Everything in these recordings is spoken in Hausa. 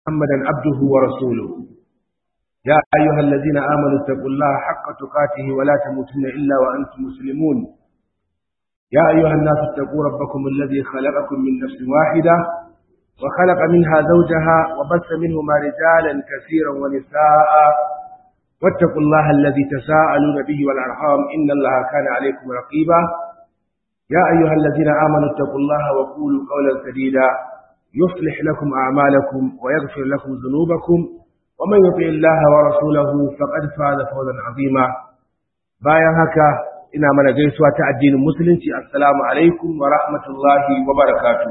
محمدا عبده ورسوله يا أيها الذين آمنوا اتقوا الله حق تقاته ولا تموتن إلا وأنتم مسلمون يا أيها الناس اتقوا ربكم الذي خلقكم من نفس واحدة وخلق منها زوجها وبث منهما رجالا كثيرا ونساء واتقوا الله الذي تساءلون به والأرحام إن الله كان عليكم رقيبا يا أيها الذين آمنوا اتقوا الله وقولوا قولا سديدا يصلح لكم أعمالكم ويغفر لكم ذنوبكم ومن يطع الله ورسوله فقد فاز فوزا عظيما bayan haka ina mana gaisuwa ta addinin musulunci assalamu alaikum wa rahmatullahi wa barakatuh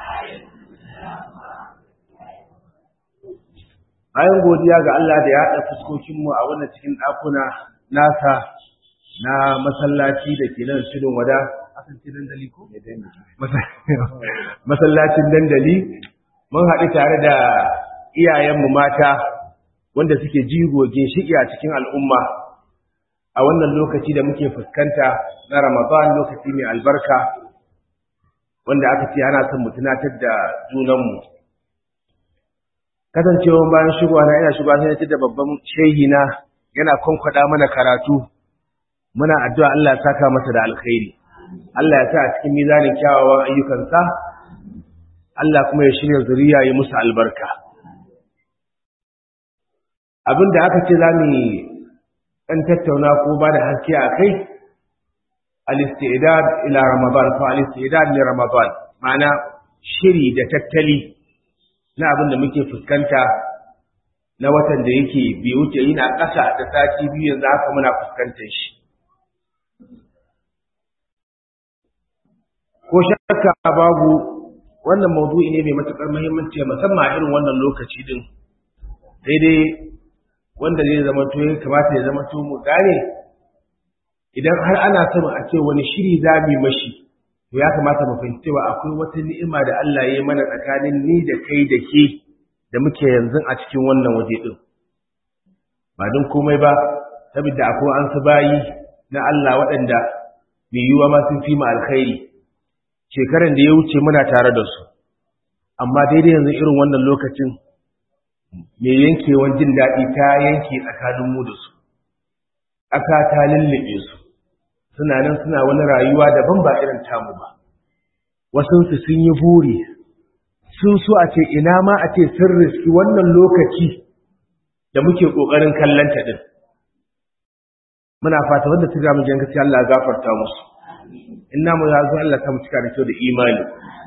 bayan godiya ga Allah da ya haɗa fuskokinmu a wannan cikin ɗakuna nasa na masallaci da ke nan tudun wada dandali ko? masallacin dandali mun haɗu tare da iyayenmu mata wanda suke jigo ginshiki a cikin al'umma a wannan lokaci da muke fuskanta na ramadan lokaci mai albarka wanda aka ce ana son mu tunatar da junanmu kasancewa bayan shigowa na ina shigowa sai da babban shehi na yana kwankwada mana karatu muna addu'a Allah ya saka masa da alkhairi Allah ya sa a cikin mizanin kyawawan ayyukansa Allah kuma ya shirya zuriya ya musu albarka abinda aka ce za mu ɗan tattauna ko ba da haske a kai al-istidad ila ramadan ko al-istidad li ramadan ma'ana shiri da tattali na abin da muke fuskanta na watan da yake bai wuce yana ƙasa da sati biyu yanzu haka muna fuskantar shi ko shakka babu wannan maudu'i ne mai matukar muhimmanci musamman a irin wannan lokaci din daidai wanda zai zama to ya kamata ya zama to mu gane idan har ana son a ce wani shiri za mu mashi to ya kamata mu fahimci cewa akwai wata ni'ima da Allah ya yi mana tsakanin ni da kai da ke da muke yanzu a cikin wannan waje din ba don komai ba saboda akwai an su bayi na Allah waɗanda mai yiwuwa ma sun fi mu alkhairi shekaran da ya wuce muna tare da su amma daidai yanzu irin wannan lokacin mai yankewan jin daɗi ta yanke tsakaninmu da su aka ta lullube su suna nan suna wani rayuwa daban ba irin tamu ba wasunsu sun yi buri sun so a ce ina ma a ce sun riski wannan lokaci da muke ƙoƙarin kallanta ɗin muna fata wanda su ga mu jan gaskiya Allah gafarta musu in namu ya zo Allah ta mu cika da kyau da imani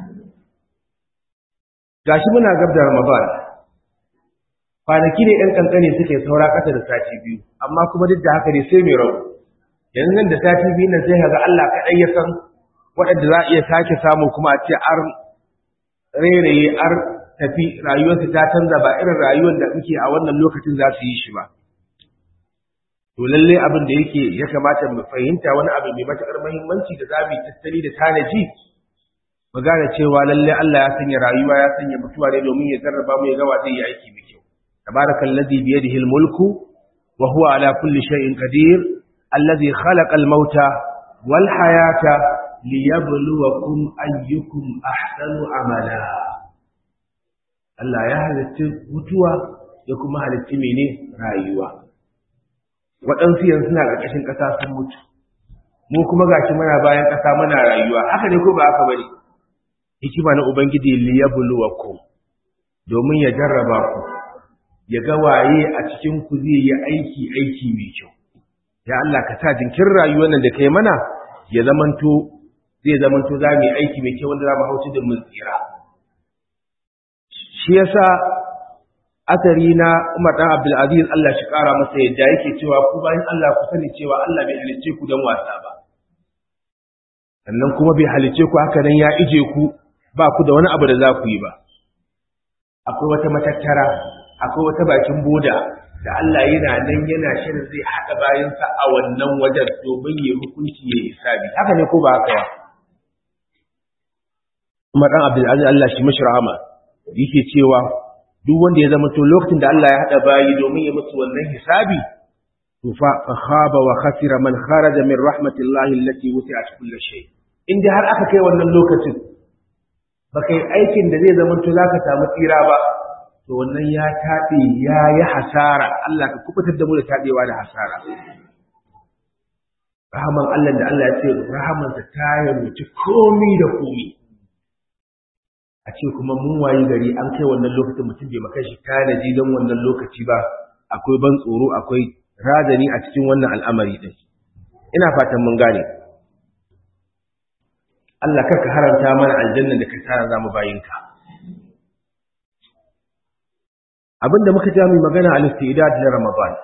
gashi muna gab da Ramadan kwanaki ne ɗan kankane suke saura ƙasa da sati biyu amma kuma duk da haka ne sai mai rabu yanzu nan da sati biyu nan sai kaga Allah kaɗai ya san waɗanda za a iya sake samu kuma a ce ar rairaye ar tafi rayuwarsu ta canza ba irin rayuwar da muke a wannan lokacin za su yi shi ba to lalle abin da yake ya kamata mu fahimta wani abu mai matakar muhimmanci da zamu tattali da tanaji mu gane cewa lalle Allah ya sanya rayuwa ya sanya mutuwa ne domin ya jarraba mu ya ga zai yi aiki mai kyau tabarakallazi bi yadihi almulku wa huwa ala kulli shay'in qadir alladhi khalaqa almauta wal hayata liyabluwakum ayyukum ahsanu amala Allah ya halitta mutuwa ya kuma halitta mene rayuwa waɗansu yanzu suna ƙarƙashin ƙasa sun mutu mu kuma gashi muna bayan ƙasa muna rayuwa haka ne ko ba haka bane hikima na ubangiji liyabluwakum domin ya jarraba ku ya ga waye a cikin ku zai yi aiki aiki mai kyau ya Allah ka sa jinkin rayuwar nan da kai mana ya zamanto zai zamanto za mu yi aiki mai kyau wanda za mu hauci da mun tsira shi yasa asari na Umar dan Abdul Aziz Allah shi kara masa yadda yake cewa ku bayan Allah ku sani cewa Allah bai halice ku dan wasa ba sannan kuma bai halice ku haka nan ya ije ku ba ku da wani abu da za ku yi ba akwai wata matattara akwai wata bakin boda da Allah yana nan yana shirin zai haɗa bayansa a wannan wajen domin ya hukunci ya hisabi haka ne ko ba haka ba Umar dan Abdul Aziz Allah shi mashi rahama yake cewa duk wanda ya zama to lokacin da Allah ya hada bayi domin ya musu wannan hisabi to fa khaba wa khasira man kharaja min rahmatillahi allati wasi'at kulli shay inda har aka kai wannan lokacin ba kai aikin da zai zama to zaka samu tsira ba to wannan ya taɓe ya yi hasara Allah ka kubutar da mu da taɓewa da hasara rahaman Allah da Allah ya ce rahamansa ta yarwaci komi da komi a ce kuma mun wayi gari an kai wannan lokacin mutum bai maka shi tanaji don wannan lokaci ba akwai ban tsoro akwai razani a cikin wannan al'amari din ina fatan mun gane Allah karka haramta mana aljanna da ka tsara zamu bayinka abinda muka ja mu magana al-istidad na Ramadan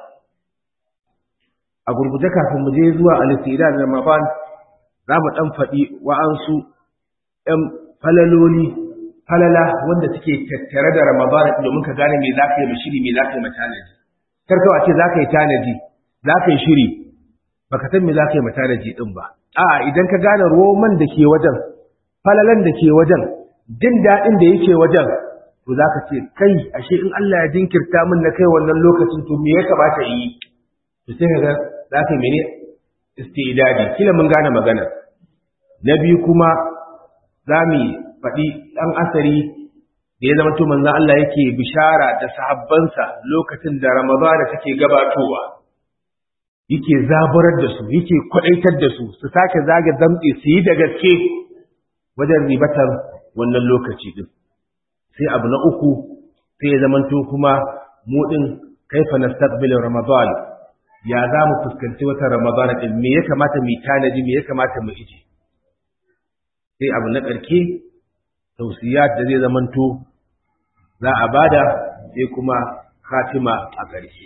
a gurguje kafin mu je zuwa al-istidad na Ramadan za mu dan faɗi wa'ansu ɗan falaloli falala wanda suke tattare da Ramadan domin ka gane me zaka yi da shiri me zaka yi matanaji kar kawai ce zaka yi tanaji zaka yi shiri baka san me zaka yi matanaji din ba a idan ka gane roman da ke wajen falalan da ke wajen jin daɗin da yake wajen to zaka ce kai ashe in Allah ya jinkirta min na kai wannan lokacin to me ya kamata yi to sai kaga zaka yi mene istidadi kila mun gane magana na biyu kuma za mu faɗi ɗan asari da ya zama manzan Allah yake bishara da sahabbansa lokacin da Ramadana take gabatowa yake zaburar da su yake kwaɗaitar da su su sake zage zamtse su yi da gaske wajen ribatar wannan lokaci din sai abu na uku sai ya zamanto kuma mu din kaifa nastaqbil ramadan ya za mu fuskanci wata ramadana din me ya kamata mu tanaji me ya kamata mu ije sai abu na ƙarke tausiyat da zai zamanto za a bada sai kuma khatima a ƙarshe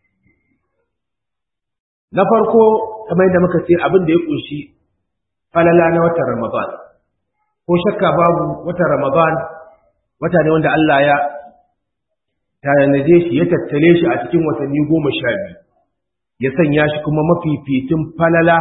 na farko kamar da muka ce abin da ya kunshi falala na watan Ramadan ko shakka babu watan Ramadan wata ne wanda Allah ya tanaje shi ya tattale shi a cikin watanni goma sha biyu ya sanya shi kuma mafificin falala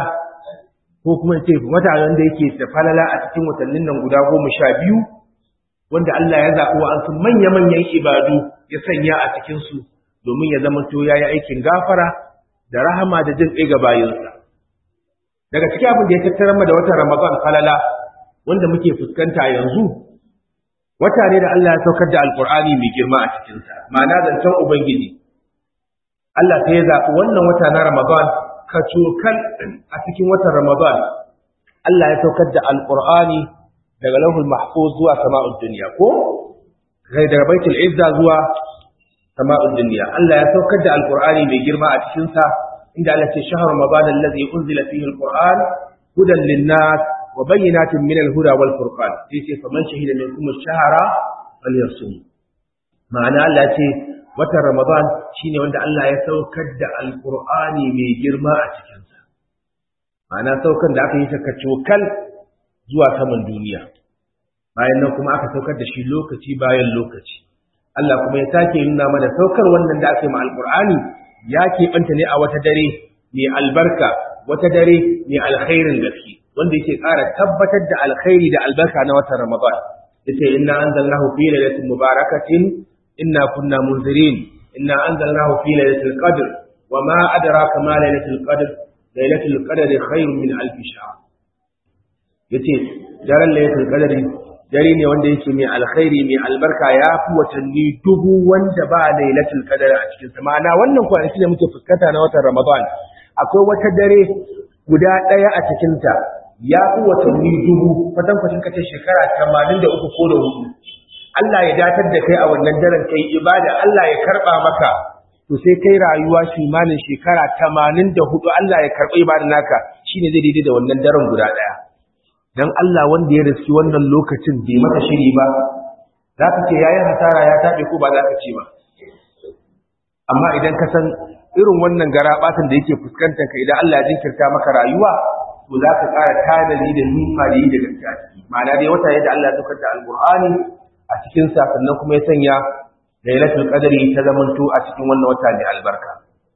ko kuma ce wata wanda yake da falala a cikin watannin nan guda goma sha biyu wanda Allah ya zaɓi wa su manya-manyan ibadu ya sanya a cikinsu domin ya zama to ya yi aikin gafara da rahama da jin ɗaya ga bayinsa. Daga cikin abin da ya tattara da watan Ramadan falala wanda muke fuskanta yanzu, wata ne da Allah ya saukar da Alƙur'ani mai girma a cikinsa, ma'ana zancen Ubangiji. Allah sai ya zaɓi wannan wata na Ramadan ka cokan a cikin watan Ramadan. Allah ya saukar da Alƙur'ani daga lauhul mahfuz zuwa sama'ud duniya ko kai daga baitul izza zuwa sama'ud duniya Allah ya saukar da alqur'ani mai girma a cikin sa inda Allah ce shahru ramadan allazi unzila fihi alqur'an hudan linnas wa bayyinatin min alhuda wal furqan sai ce faman shahida minkum ash-shahra falyasum ma'ana Allah ce watan ramadan shine wanda Allah ya saukar da alqur'ani mai girma a cikin sa ma'ana saukan da aka yi saka cokal zuwa saman duniya bayan nan kuma aka saukar da shi lokaci bayan lokaci Allah kuma ya sake nuna mana saukar wannan da aka yi ma alqur'ani ya keɓanta ne a wata dare mai albarka wata dare mai alkhairin gaske wanda yake ƙara tabbatar da alkhairi da albarka na watan Ramadan yace inna anzalnahu fi lailatin mubarakatin inna kunna munzirin inna anzalnahu fi lailatul qadr wama adraka ma lailatul qadr lailatul qadri khairun min alf shahr yace daren lailatul qadri dare ne wanda yake mai alkhairi mai albarka ya fi watanni dubu wanda ba lailatul qadr a cikin sa ma'ana wannan kwanaki ne muke fuskanta na watan Ramadan akwai wata dare guda ɗaya a cikin ta ya fi watanni dubu fatan kwacin kace shekara 83 ko da hudu Allah ya datar da kai a wannan daren kai ibada Allah ya karba maka to sai kai rayuwa shimanin shekara 84 Allah ya karba ibadar naka shine zai daidai da wannan daren guda ɗaya dan Allah wanda ya riski wannan lokacin bai maka shiri ba za ka ce yayin hasara ya taɓe ko ba za ka ce ba amma idan ka san irin wannan gara batan da yake fuskantar ka idan Allah ya jinkirta maka rayuwa to za ka ƙara tanadi da nima da yi da gaske a ciki ma'ana dai wata yadda Allah ya saukar da alƙur'ani a cikin sa sannan kuma ya sanya lailatul qadri ta zamanto a cikin wannan wata mai albarka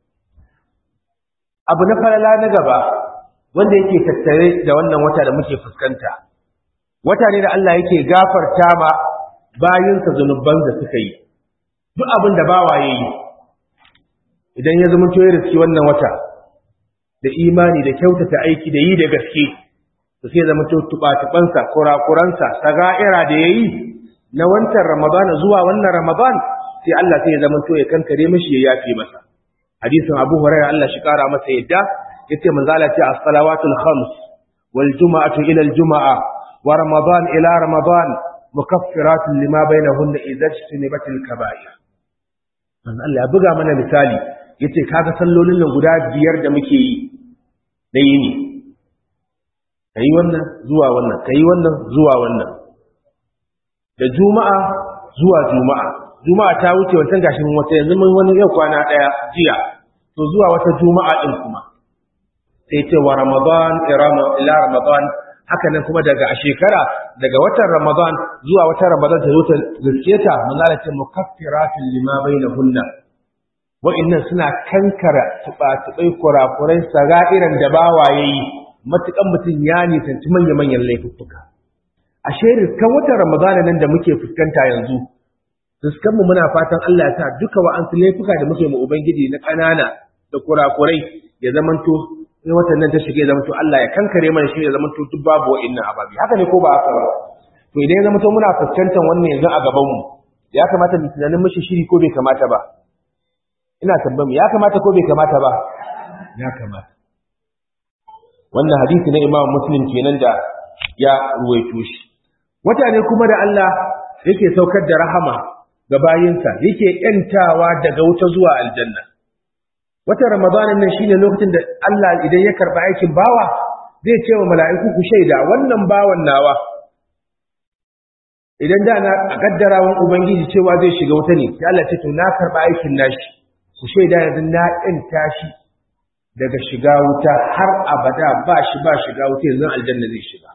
abu na falala na gaba wanda yake tattare da wannan wata da muke fuskanta wata ne da Allah yake gafarta ma bayinsa zunuban da suka yi duk abin da bawa yayi idan ya zama ya riski wannan wata da imani da kyautata aiki da yi da gaske to sai zama to tuba-tubansa kurakuransa saga'ira da yayi na wancan ramadana zuwa wannan ramadan sai Allah sai ya zama to ya kankare mishi ya yafe masa hadisin Abu Hurairah Allah shi kara masa yadda yace manzo Allah ce as-salawatul khams wal juma'atu ila al-juma'a wa ramadan ila ramadan mukaffiratun lima bainahunna idza ijtanibatil kaba'ir manzo Allah ya buga mana misali yace kaga sallolin nan guda biyar da muke yi da yini kai wannan zuwa wannan kai wannan zuwa wannan da juma'a zuwa juma'a juma'a ta wuce wancan gashi mun wata yanzu mun wani yau kwana daya jiya to zuwa wata juma'a din kuma sai ce wa ramadan ila ramadan haka nan kuma daga a shekara daga watan ramadan zuwa watan ramadan ta zo ta gaske ta mun lalace mukaffiratun lima bainahunna wa'annan suna kankara tuba-tubai kurakurai saga'iran da bawaye yi matukan mutum ya nisanci manya-manyan laifuffuka ashe riskan watan ramadana nan da muke fuskanta yanzu fuskanmu muna fatan Allah ya sa duka wa'ansu laifuka da muke mu ubangiji na ƙanana da kurakurai ya zamanto sai watan nan ta shige ya zamanto Allah ya kankare mana shi ya zamanto duk babu wa'annan ababi haka ne ko ba haka ba to idan ya zamanto muna fuskantar wannan yanzu a gaban mu ya kamata mu tunanin mishi shiri ko bai kamata ba ina tambaye ya kamata ko bai kamata ba ya kamata wannan hadisi na Imam Muslim kenan da ya ruwaito shi wata ne kuma da Allah yake saukar da rahama ga bayinsa yake yantawa daga wuta zuwa aljanna watan ramadanin nan shine lokacin da Allah idan ya karba aikin bawa zai ce wa mala'iku ku shaida wannan bawan nawa idan da na kaddarawan ubangiji cewa zai shiga wuta ne sai Allah ce to na karba aikin nashi ku shaida yanzu na yanta shi daga shiga wuta har abada ba shi ba shiga wuta yanzu aljanna zai shiga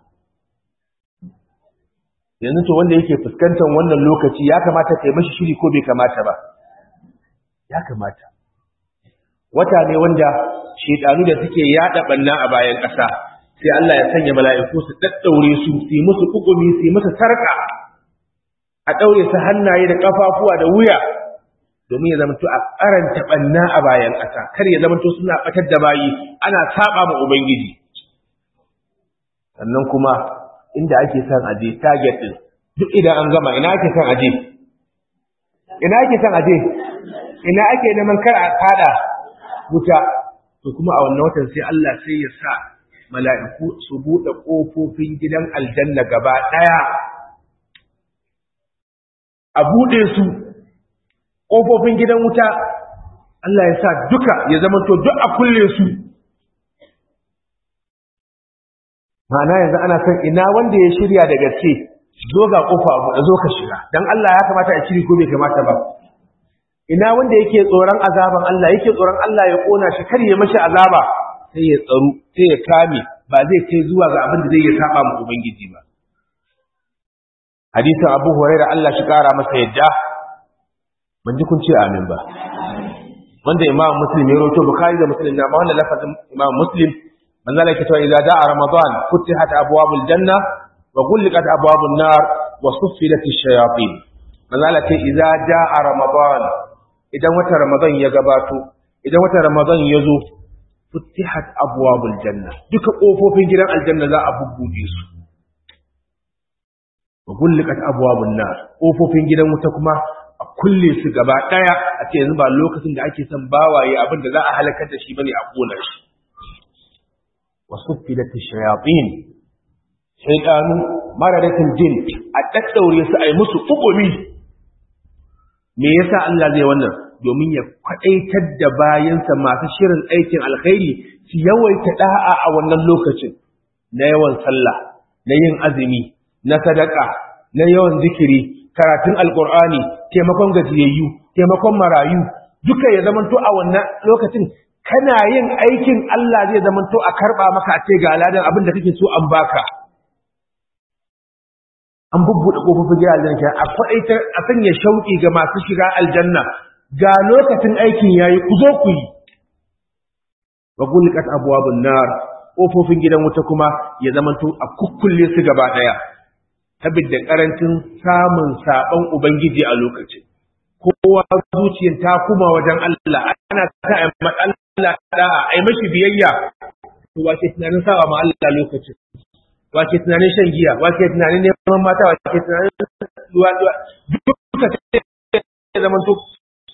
yanzu to wanda yake fuskantar wannan lokaci ya kamata kai mashi shiri ko bai kamata ba ya kamata wata ne wanda shedanu da suke yada banna a bayan ƙasa sai Allah ya sanya mala'iku su daddaure su su yi musu kukumi su yi musu sarka a daure su hannaye da kafafuwa da wuya domin ya zama to a karanta banna a bayan ƙasa kar ya zama to suna batar da bayi ana saba ma ubangiji sannan kuma inda ake son aje target din duk idan an gama ina ake son aje ina ake son aje ina ake neman kar a kada wuta to kuma a wannan watan sai Allah sai ya sa mala'iku su bude kofofin gidan aljanna gaba daya a bude su kofofin gidan wuta Allah ya sa duka ya zama to duk a kulle su ma'ana yanzu ana son ina wanda ya shirya da gaske zo ga kofa abu da zo ka shiga dan Allah ya kamata a shiri ko bai kamata ba ina wanda yake tsoron azaban Allah yake tsoron Allah ya kona shi kar ya mashi azaba sai ya tsaro sai ya kame ba zai kai zuwa ga abin da zai ya saba mu ubangiji ba hadisin Abu Hurairah Allah shi kara masa yadda ban ji kun ce amin ba wanda Imam Muslim ya rawaito Bukhari da Muslim na ma wannan lafazin Imam Muslim manzo Allah yake cewa idza da'a Ramadan futihat abwabul janna wa ghulqat abwabun nar wa suffidat ash-shayatin manzo Allah ce idza da'a Ramadan idan wata Ramadan ya gabato idan wata Ramadan ya zo futihat abwabul janna duka kofofin gidan aljanna za a bubbude su wa ghulqat abwabun nar kofofin gidan wuta kuma a kulle su gaba daya a ce yanzu ba lokacin da ake son bawaye abin da za a halakar da shi bane a kona shi wasuffidat ash-shayatin shaytanu maradatul jin a daddaure su ai musu hukumi me yasa Allah zai wannan domin ya kwadaitar da bayansa masu shirin aikin alkhairi su yawaita da'a a wannan lokacin na yawan sallah na yin azumi na sadaka na yawan zikiri karatun alqur'ani taimakon gajiyayyu taimakon marayu duka ya zamanto a wannan lokacin kana yin aikin Allah zai zama to a karba maka a ce ga ladan abin da kake so an baka an bubbuɗe kofofin gidan aljanna a faɗaitar a sanya shauƙi ga masu shiga aljanna ga lokacin aikin yayi ku zo ku yi wa gulqat abwabun nar kofofin gidan wuta kuma ya zama to a kukkulle su gaba daya saboda karancin samun saban ubangiji a lokacin kowa zuciyar ta kuma wajen Allah ana ta Allah da'a ai mashi biyayya to wace tunanin sawa ma Allah lokacin wace tunanin shan giya wace tunanin neman mata wace tunanin duwa duwa duka ya zama to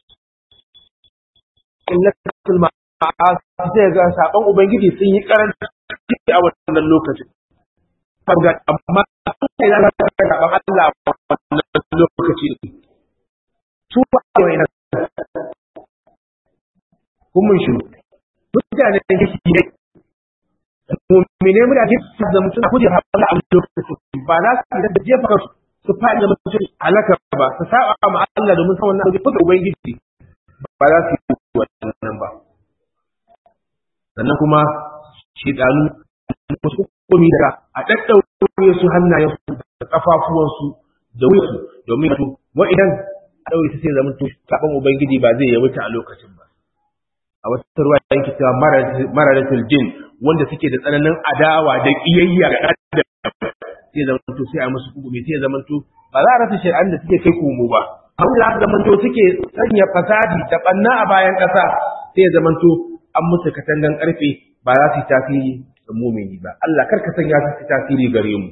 illatul ma'asi sai ga saban ubangiji sun yi karanci a wannan lokacin farga amma sai da ka saban Allah a wannan lokaci su ba wai na kun mun shi mutane da yake ne mu'mine mu da ke da mutum ku je Allah a lokacin ba na su da jefa kansu su faɗi da mutum halaka ba su saba ma Allah domin san wannan abu da ubangiji ba za su yi wannan ba sannan kuma shidanu wasu hukumi da a ɗaɗɗaure su hannayen su da ƙafafuwansu da wuyansu domin su wa idan a ɗaure su sai zama to saɓon ubangiji ba zai yawaita a lokacin ba a wata ruwa yanki cewa mararatul jin wanda suke da tsananin adawa da ƙiyayya ga ɗan sai zama to sai a musu hukumi sai zama to ba za a rasa shari'an da suke kai komo ba abin da zama to suke sanya fasadi da ɓanna a bayan ƙasa sai ya zama to an musu katangan ƙarfe ba za su yi tasiri da mumini ba Allah kar ka sanya su tasiri gare mu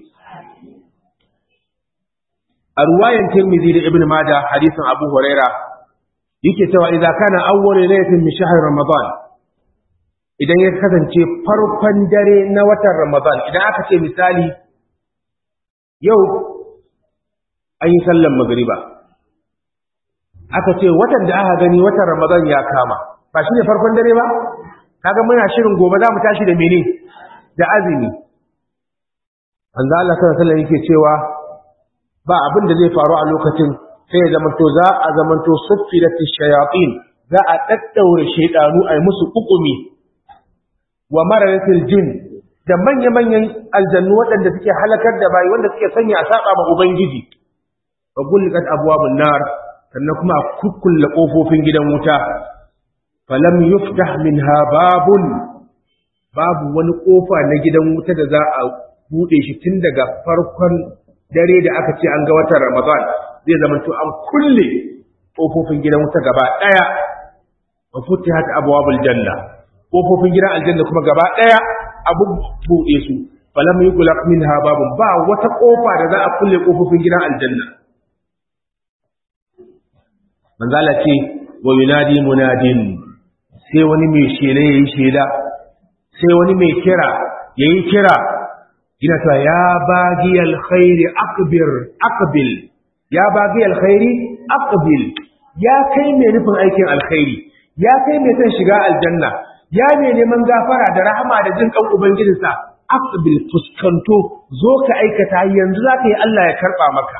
a ruwayan Tirmidhi da Ibn Majah hadisin Abu Huraira yake cewa idza kana awwal laylatin min shahr Ramadan idan ya kasance farkon dare na watan Ramadan idan aka ce misali yau an yi sallan magriba aka ce watan da aka gani watan Ramadan ya kama ba shine farkon dare ba kaga muna shirin gobe za mu tashi da mene da azumi manzo Allah sallallahu alaihi yake cewa ba abin da zai faru a lokacin sai ya zamanto za a zamanto suffilat shayatin za a daddaure shaydanu ay musu hukumi wa mararatil jin da manya manyan aljannu waɗanda suke halakar da bayi wanda suke sanya a saba ma ubangiji wa gulqat abwabun nar sannan kuma a kukkulle kofofin gidan wuta falam yuftah minha babun babu wani kofa na gidan wuta da za a bude shi tun daga farkon dare da aka ce an ga watan Ramadan zai zama to an kulle kofofin gidan wuta gaba daya wa futihat abwabul janna kofofin gidan aljanna kuma gaba daya abu bude su falam yughlaq minha babun ba wata kofa da za a kulle kofofin gidan aljanna manzala ce wa yunadi munadin sai wani mai shela ya yi shela sai wani mai kira ya yi kira ina ta ya bagi alkhairi akbir akbil ya bagi alkhairi akbil ya kai mai nufin aikin alkhairi ya kai mai son shiga aljanna ya mai neman gafara da rahama da jin kan ubangijinsa akbil fuskanto zo ka aikata yanzu za ka yi Allah ya karba maka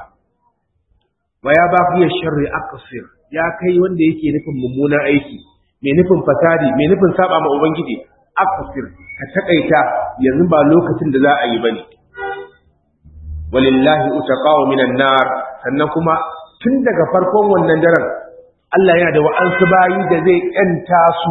wa ya bagi sharri aqsir ya kai wanda yake nufin mummunan aiki mai nufin fasadi mai nufin saba ma ubangiji akfir ka takaita yanzu ba lokacin da za a yi bane walillahi utaqaw minan nar sannan kuma tun daga farkon wannan daren Allah yana da wa'ansu bayi da zai yanta su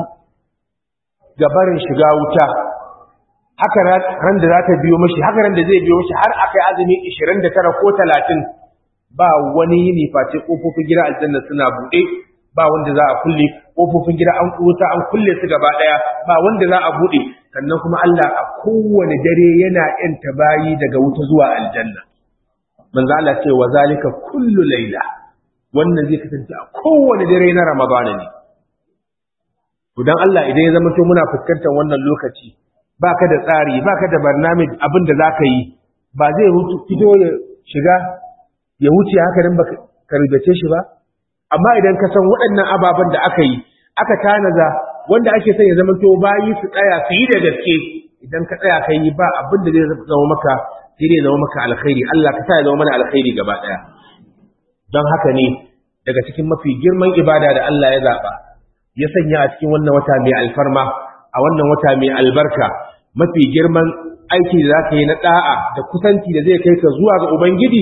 ga barin shiga wuta haka ran da za ta biyo mashi haka ran da zai biyo mashi har akai azumi 29 ko 30 ba wani yini face kofofin gidan aljanna suna buɗe ba wanda za a kulle kofofin gida an wuta an kulle su gaba daya ba wanda za a bude sannan kuma Allah a kowane dare yana yanta bayi daga wuta zuwa aljanna manzo Allah ce wa zalika kullu laila wannan zai kasance a kowane dare na ramadana ne to dan Allah idan ya zama to muna fuskantar wannan lokaci baka da tsari baka da barnamij abin da zaka yi ba zai fito ya shiga ya wuce haka nan baka karbace shi ba amma idan ka san waɗannan ababen da aka yi aka tanaza wanda ake son ya zama to bayi su tsaya su yi da gaske idan ka tsaya kai yi ba abin da zai zama maka sai dai zama maka alkhairi Allah ka sa ya zama mana alkhairi gaba ɗaya don haka ne daga cikin mafi girman ibada da Allah ya zaɓa ya sanya a cikin wannan wata mai alfarma a wannan wata mai albarka mafi girman aiki da za ka yi na ɗa'a da kusanci da zai kai ka zuwa ga Ubangiji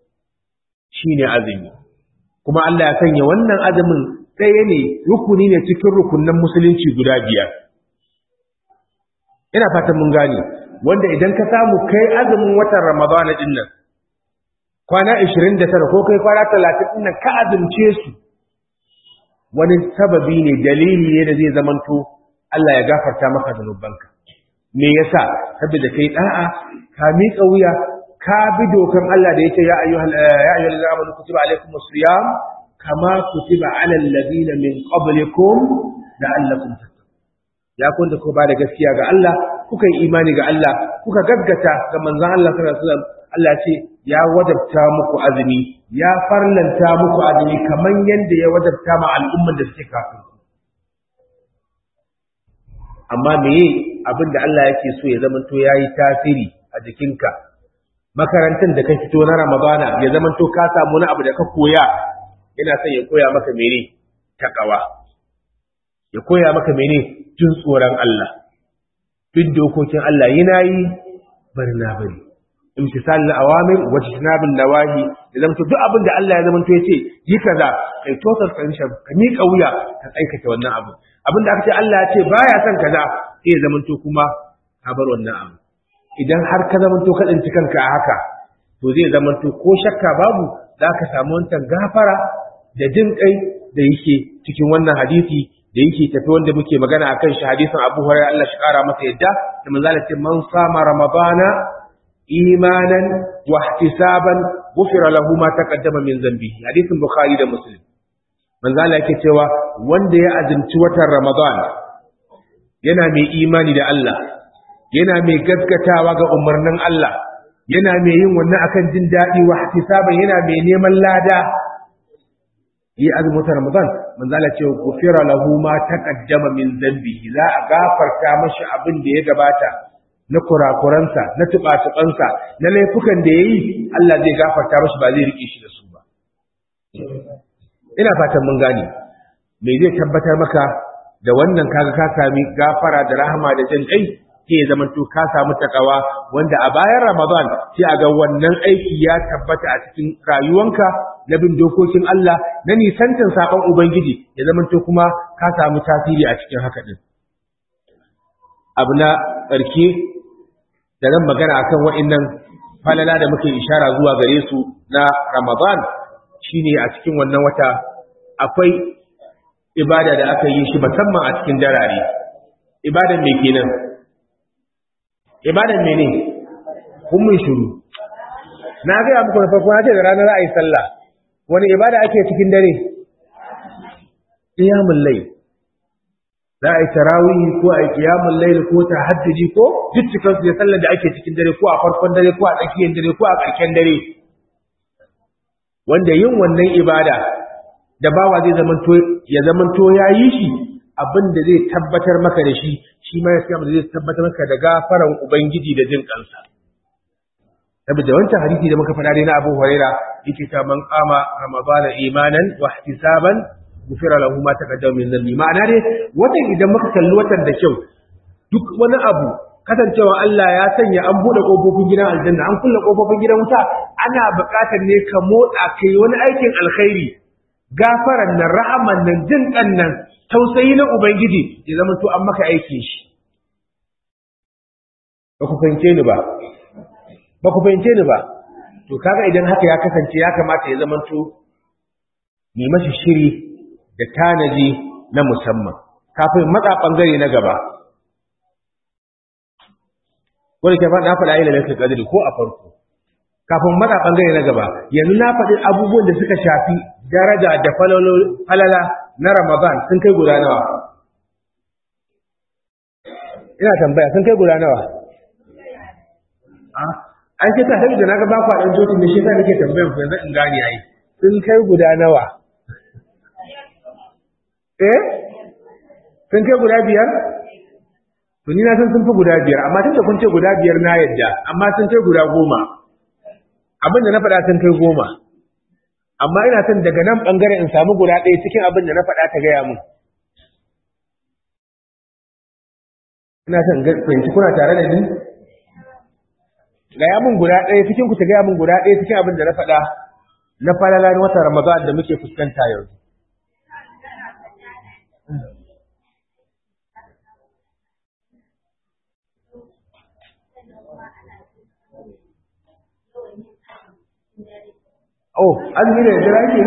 shine azumi kuma Allah ya sanya wannan azumin ɗaya ne rukuni ne cikin rukunan musulunci guda biyar. Ina fatan mun gane, wanda idan ka samu kai azumin watan Ramadana ɗin nan, kwana ishirin da tara ko kai kwana talatin ɗin nan ka azumce su, wani sababi ne dalili ne da zai zamanto Allah ya gafarta maka zunubanka. Me yasa? Saboda kai ɗa'a, ka miƙa wuya, ka bi dokan Allah da yake ya ayyuhal ya ayyuhal amanu kutiba alaykumus siyam kama kutiba ala alladhina min qablikum la'allakum tattaqun ya kun da ku ba da gaskiya ga Allah kuka yi imani ga Allah kuka gaggata ga manzon Allah sallallahu alaihi wasallam Allah ce ya wajabta muku azumi ya farlanta muku azumi kaman yanda ya wajabta ma al'umman da suke kafin ku amma meye abin da Allah yake so ya zamanto yayi tasiri a jikinka makarantar da ka fito na Ramadana ya zamanto ka samu wani abu da ka koya yana son ya koya maka mene takawa ya koya maka mene jin tsoron Allah bin dokokin Allah yana yi bari na bari imtisal al-awamir wa ijtinabul nawahi da zamanto duk abin da Allah ya zamanto yace yi kaza kai total friendship ka miƙa wuya ka aikata wannan abu abin da aka ce Allah ya ce baya son kaza sai ya zamanto kuma ka bar wannan abu idan har ka zamanto ka tsinci kanka a haka to zai zamanto ko shakka babu za ka samu wancan gafara da jin kai da yake cikin wannan hadisi da yake tafi wanda muke magana akan shi hadisin Abu Hurairah Allah shi kara masa yadda da manzo Allah ce man sama ramadana imanan wa ihtisaban ghufira lahu ma taqaddama min dhanbihi hadisin Bukhari da Muslim manzo Allah yake cewa wanda ya azumci watan Ramadan yana mai imani da Allah yana mai gaskatawa ga umarnin Allah yana mai yin wannan akan jin daɗi wa ihtisaban yana mai neman lada yi azumin watan Ramadan manzo Allah ce gufira lahu ma taqaddama min dhanbihi za a gafarta mashi abin da ya gabata na kurakuransa na tuba-tubansa na laifukan da yayi Allah zai gafarta mashi ba zai rike shi da su ba ina fatan mun gane me zai tabbatar maka da wannan kaga ka sami gafara da rahama da jin kai ke zaman to ka samu takawa wanda a bayan Ramadan sai a ga wannan aiki ya tabbata a cikin rayuwanka na bin dokokin Allah na nisantin sakon Ubangiji ya zaman to kuma ka samu tasiri a cikin haka din abu na ƙarke da zan magana akan wa'annan falala da muke ishara zuwa gare su na Ramadan shine a cikin wannan wata akwai ibada da aka yi shi musamman a cikin darare ibadan me kenan ibadan mene kun mun shiru na ga muku da farko na ce da ranar ra'ayi sallah wani ibada ake cikin dare qiyamul layl za a yi tarawih ko a yi qiyamul layl ko tahajjudi ko duk cikin su da sallar da ake cikin dare ko a farkon dare ko a tsakiyar dare ko a ƙarshen dare wanda yin wannan ibada da bawa zai zamanto ya zamanto ya yi shi abin da zai tabbatar maka da shi shi ma ya da zai tabbatar maka da gafaran ubangiji da jin kansa saboda wancan hadisi da muka faɗa dai na Abu Huraira yake ta man qama ramadana imanan wa ihtisaban gufira lahu ma taqaddama min dhanbi ma'ana dai watan idan muka kalli watan da kyau duk wani abu kasancewa Allah ya sanya an bude kofofin gidan aljanna an kulle kofofin gidan wuta ana buƙatar ne ka motsa kai wani aikin alkhairi gafaran nan rahaman nan jin kan nan tausayi na ubangiji ya zama to an maka aikin shi ba ku fahimce ni ba ba ku fahimce ni ba to kaga idan haka ya kasance ya kamata ya zama to ni mashi shiri da tanaji na musamman kafin matsa bangare na gaba wanda ke faɗa faɗa ila lafi kadiri ko a farko kafin matsa bangare na gaba yanzu na faɗi abubuwan da suka shafi daraja da falala na ramadan sun kai guda nawa ina tambaya sun kai guda nawa an ce ta sabi da na ga ba ku ɗan jotin da shi ta nake tambayan ku yanzu in gane ai sun kai guda nawa eh sun kai guda biyar to ni na san sun fi guda biyar amma tun da kun ce guda biyar na yadda amma sun kai guda goma abin da na faɗa sun kai goma amma ina son daga nan ɓangare in samu guda ɗaya cikin abin da na faɗa ta gaya mun ina son fahimci kuna tare da ni gaya mun guda ɗaya cikin ku ta gaya mun guda ɗaya cikin abin da na faɗa na falala na watan ramadan da muke fuskanta yanzu Oh, azumi da yadda ake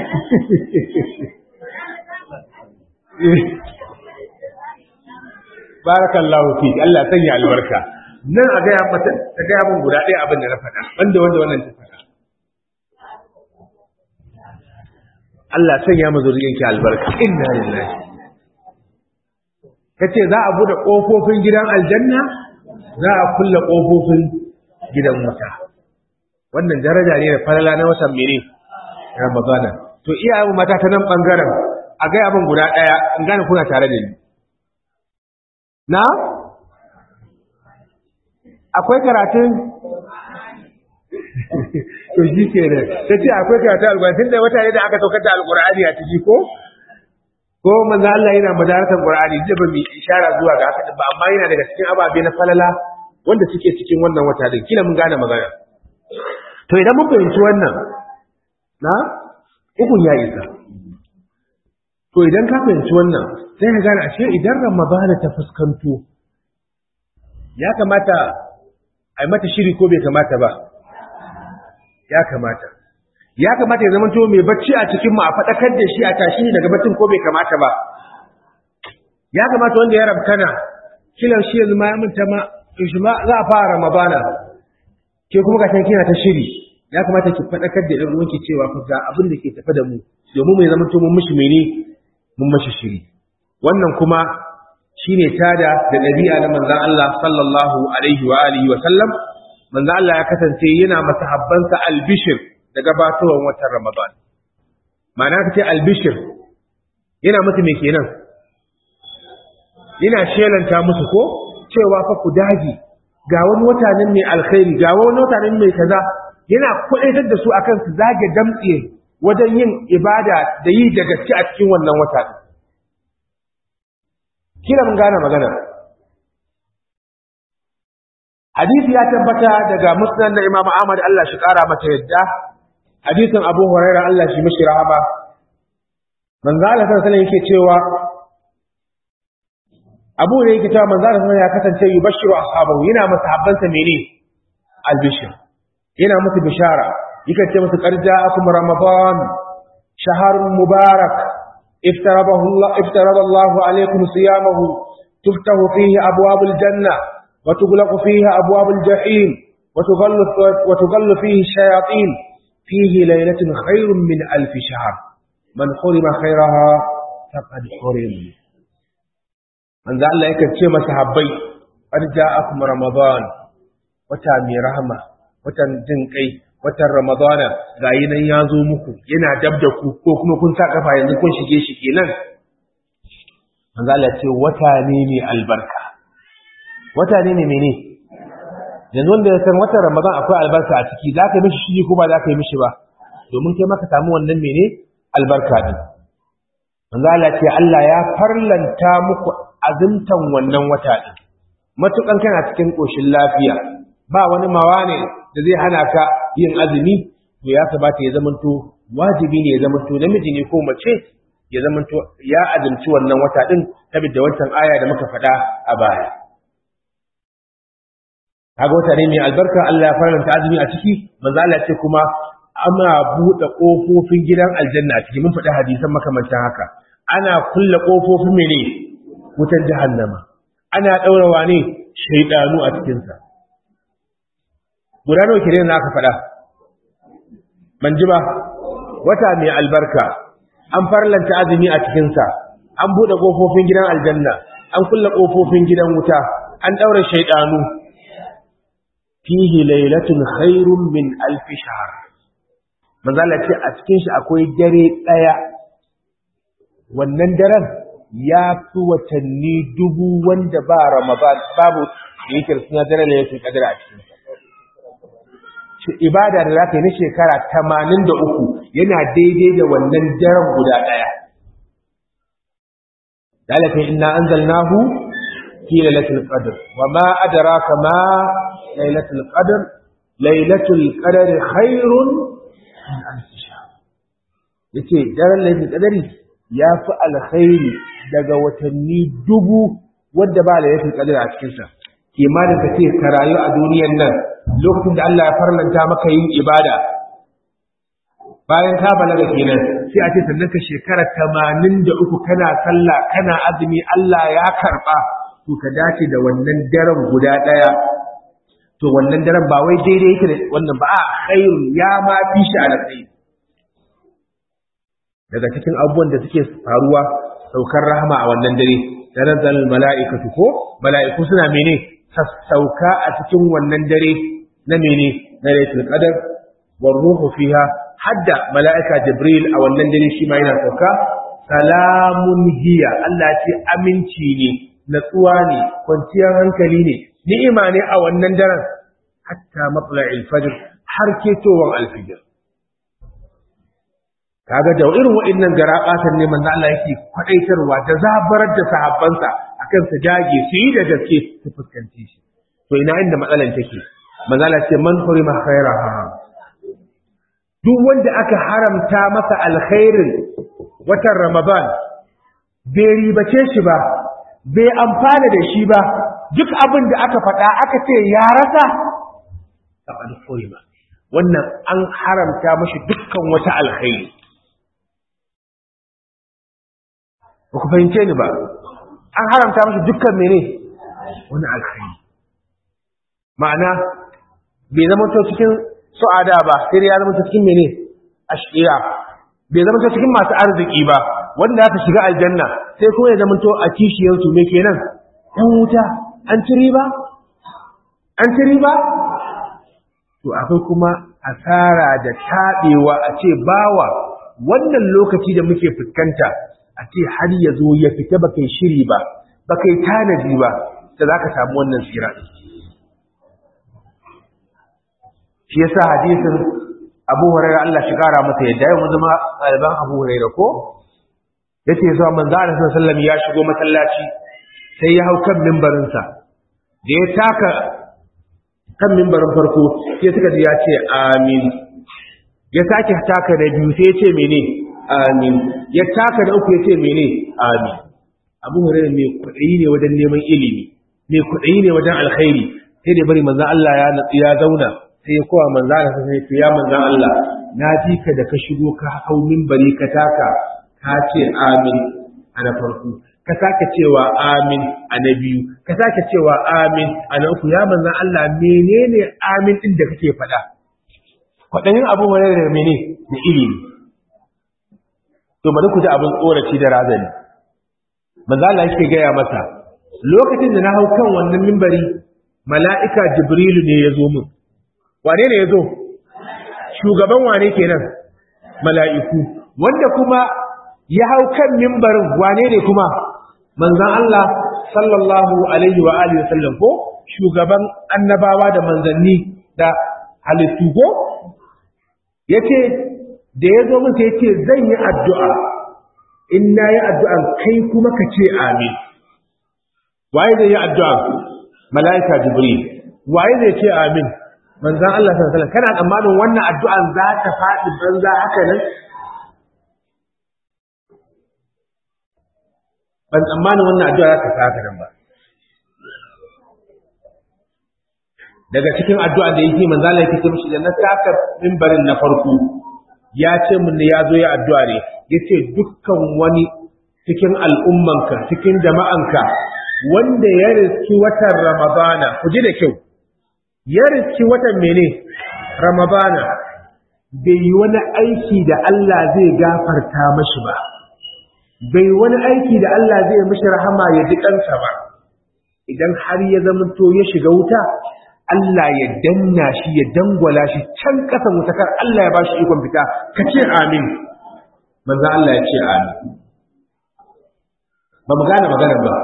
Barakallahu fi Allah sanya albarka. Nan a gaya mata ta gaya min guda ɗaya abin da na faɗa, wanda wanda wannan ta faɗa. Allah sanya mu zuriyanki albarka inna lillahi kace za a bude kofofin gidan aljanna za a kulle kofofin gidan wuta wannan daraja ne da falala na watan mene ramadana to iyayen mata ta nan bangaren a ga abin guda daya in gane kuna tare da ni na akwai karatun to shi ke nan ta ce akwai karatun alkur'ani tun da wata ne da aka saukar da alkur'ani a ciki ko ko manzo Allah yana madaratar qur'ani da ba mu ishara zuwa ga haka ba amma yana daga cikin ababe na falala wanda suke cikin wannan wata din kila mun gane magana to idan mun fahimci wannan na ukun ya isa to idan ka fahimci wannan sai ka gane ashe idan ramadana ta fuskanto ya kamata a yi mata shiri ko bai kamata ba ya kamata ya kamata ya zama mai bacci a cikin mu a faɗakar da shi a tashi ne daga baccin ko bai kamata ba ya kamata wanda ya rabkana kilan shi yanzu ma ya minta ma shi ma za a fara ramadana ke kuma ga kina ta shiri ya kamata ki faɗakar da ɗan uwanki cewa fa ga abin da ke tafe da mu domin mu zama to mun mishi mene mun mishi shiri wannan kuma shine tada da ɗabi'a na manzon Allah sallallahu alaihi wa alihi wa sallam manzon Allah ya kasance yana masahabbansa albishir da gabatowar watan Ramadan ma'ana kace albishir yana musu me kenan yana shelanta musu ko cewa fa ku daji ga wani wata nan mai alkhairi ga wani wata nan mai kaza yana kudaitar da su akan su zage damtse wajen yin ibada da yi da gaske a cikin wannan wata kila mun gane magana hadisi ya tabbata daga musnad na Imam Ahmad Allah shi kara mata yadda hadisin Abu Hurairah Allah shi mishi rahama manzo Allah sallallahu alaihi yake cewa Abu ne yake cewa manzo Allah ya kasance yubashiru ashabahu yana masahabbansa mene albishir yana musu bishara yake ce musu qarja akum ramadan shahrun mubarak افترضه الله افترض الله عليكم صيامه تفتح فيه أبواب الجنة وتغلق فيه أبواب الجحيم وتغل, وتغل فيه الشياطين فيه ليلة خير من ألف شهر من حرم خيرها فقد حرم من ذا الله يكتشم صحابي قد جاءكم رمضان وتامي رحمة وتنجنكي watan Ramadana ga yi nan ya zo muku yana dab da ku ko kuma kun sa kafa yanzu kun shige shi kenan manzo Allah ce wata ne mai albarka wata ne mai mene yanzu wanda ya san watan Ramadan akwai albarka a ciki za ka yi mishi shi ko ba za ka yi mishi ba domin kai maka samu wannan mene albarka din manzo Allah ce Allah ya farlanta muku azumtan wannan wata din matukan kana cikin koshin lafiya ba wani mawane da zai hana ka yin azumi to ya sabata ya zamanto wajibi ne ya zamanto namiji ne ko mace ya zamanto ya azumci wannan wata din saboda wancan aya da muka faɗa a baya kaga wata ne mai albarka Allah ya faranta azumi a ciki manzo Allah ce kuma ana buɗe ƙofofin gidan aljanna a ciki mun faɗi hadisan makamantan haka ana kulle ƙofofin mene wutar jahannama ana ɗaurawa ne shaidanu a cikinsa guda nawa kire na aka faɗa ban ji ba wata mai albarka an farlanta azumi a cikinsa an buɗe ƙofofin gidan aljanna an kulle ƙofofin gidan wuta an ɗaura shaidanu fihi lailatun khairun min alfi shahr manzala ce a cikin shi akwai dare ɗaya wannan daren ya fi watanni dubu wanda ba ramadan babu da yake suna dare da yake kadar a cikin ibada da za ka yi na shekara tamanin da uku yana daidai da wannan daren guda ɗaya dalaka inna anzalnahu fi lailatul qadr wa ma adraka ma lailatul qadr lailatul qadr khairun min alf shahr yace daren lailatul qadri ya fi alkhairi daga watanni dubu wadda ba lailatul qadr a cikin sa kimanin ka ce ka rayu a duniyar nan lokacin da Allah ya farlanta maka yin ibada bayan ka balaga kenan sai a ce sannan ka shekara tamanin da uku kana sallah kana azumi Allah ya karɓa to ka dace da wannan daren guda ɗaya to wannan daren ba wai daidai yake da wannan ba a khairun ya ma fi shi alkhairi daga cikin abubuwan da suke faruwa saukar rahama a wannan dare tanazzal mala'ikatu ko mala'iku suna mene sassauka a cikin wannan dare na mene na lailatul qadar war ruhu fiha hadda mala'ika jibril a wannan dare shi ma yana sauka salamun hiya Allah ce aminci ne natsuwa ne kwanciyar hankali ne ni'ima ne a wannan daren hatta matla'il fajr har ketowar alfijir kaga da irin wa'annan garabatan ne manzo Allah yake kwadaitarwa da zabarar da sahabbansa akan su dage su yi da gaske su fuskanci shi to ina inda matsalan take manzo Allah ce man hurima khairaha duk wanda aka haramta masa alkhairin watan Ramadan bai ribace shi ba bai amfana da shi ba duk abin da aka faɗa aka ce ya rasa faqad hurima wannan an haramta mashi dukkan wata alkhairi ba ku fahimce ni ba an haramta mashi dukkan mene wani alkhairi ma'ana bai zama to cikin su'ada ba sai ya zama to cikin mene ashqiya bai zama to cikin masu arziki ba wanda aka shiga aljanna sai kuma ya zama to a kishiyar su me kenan ɗan wuta an ci riba an ci riba to akwai kuma asara da taɓewa a ce bawa wannan lokaci da muke fuskanta a ce har ya zo ya fita ba kai shiri ba ba kai tanadi ba da za ka samu wannan tsira shi yasa hadisin abu hurairah Allah shi kara masa yadda yau mun zama ɗaliban abu hurairah ko yace zuwa manzo Allah sallallahu ya shigo masallaci sai ya hau kan mimbarinsa da ya taka kan mimbarin farko sai suka ji ya ce amin ya sake taka da biyu sai ya ce mene amin ya taka da uku ya ce mene amin abu hurairah mai kuɗi ne wajen neman ilimi mai kuɗi ne wajen alkhairi sai da bari manzo Allah ya natsi ya zauna sai ya kowa manzo Allah sai ya ya manzo Allah na ji ka da ka shigo ka hau minbari ka taka ka ce amin a na farko ka sake cewa amin a na biyu ka sake cewa amin a na uku ya manzo Allah menene amin din da kake faɗa kwaɗayin abu hurairah da mene da ilimi to bari ku ji abin tsoraci da razani manzo Allah yake gaya masa lokacin da na hau kan wannan mimbari mala'ika jibrilu ne ya zo min wane ne ya zo shugaban wane kenan mala'iku wanda kuma ya hau kan mimbarin wane ne kuma manzan Allah sallallahu alaihi wa alihi wasallam ko shugaban annabawa da manzanni da halittu ko yace da ya zo masa yace zan yi addu'a in na yi addu'an kai kuma ka ce amin waye zai yi addu'a mala'ika jibril waye zai ce amin manzan Allah sallallahu alaihi kana tsammanin wannan addu'an za ta faɗi banza haka nan ban tsammanin wannan addu'a za ta faɗi haka nan ba daga cikin addu'a da yake manzan Allah yake ce mishi da na taka mimbarin na farko ya ce mun ne ya zo ya addu'a ne yace dukkan wani cikin al'ummanka cikin jama'anka wanda ya riski watan Ramadana, ku ji da kyau, ya riski watan mene Ramadana, bai yi wani aiki da Allah zai gafarta mashi ba, bai wani aiki da Allah zai mashi rahama ya ji kansa ba, idan har ya zamanto ya shiga wuta, Allah ya danna shi ya dangwala shi can ƙasan wutakar Allah ya ba shi ikon fita, ka ce amin, manzan Allah ya ce amin. Ba mu gane maganar ba.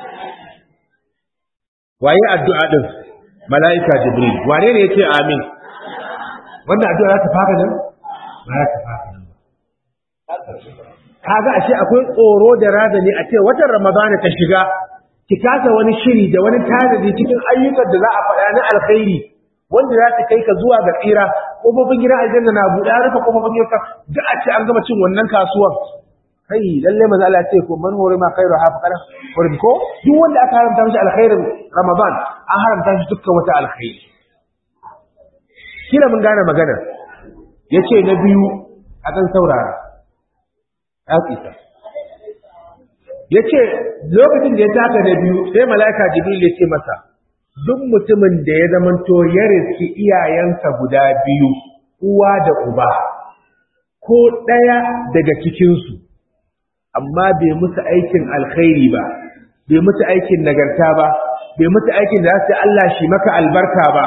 waye addu'a din mala'ika jibril wane ne yace amin wanda addu'a za ta fara nan ba za ta fara nan kaga ashe akwai tsoro da razani a ce watan ramadana ta shiga ki kasa wani shiri da wani tanadi cikin ayyukan da za a faɗa na alkhairi wanda za ta kai ka zuwa ga tsira kofofin gidan aljanna na buɗe rufe kofofin gidan duk a ce an gama cin wannan kasuwar kai lalle maza Allah ce ko man hore ma khairu ha faqara hurim ko duk wanda aka haramta mishi alkhairin Ramadan an haramta shi dukkan wata alkhairi kila mun gane magana yace na biyu a dan saurara afisa yace lokacin da ya taka na biyu sai malaika jibril ya ce masa duk mutumin da ya zamanto ya riski iyayensa guda biyu uwa da uba ko ɗaya daga cikinsu amma bai musu aikin alkhairi ba bai musu aikin nagarta ba bai musu aikin da za su Allah shi maka albarka ba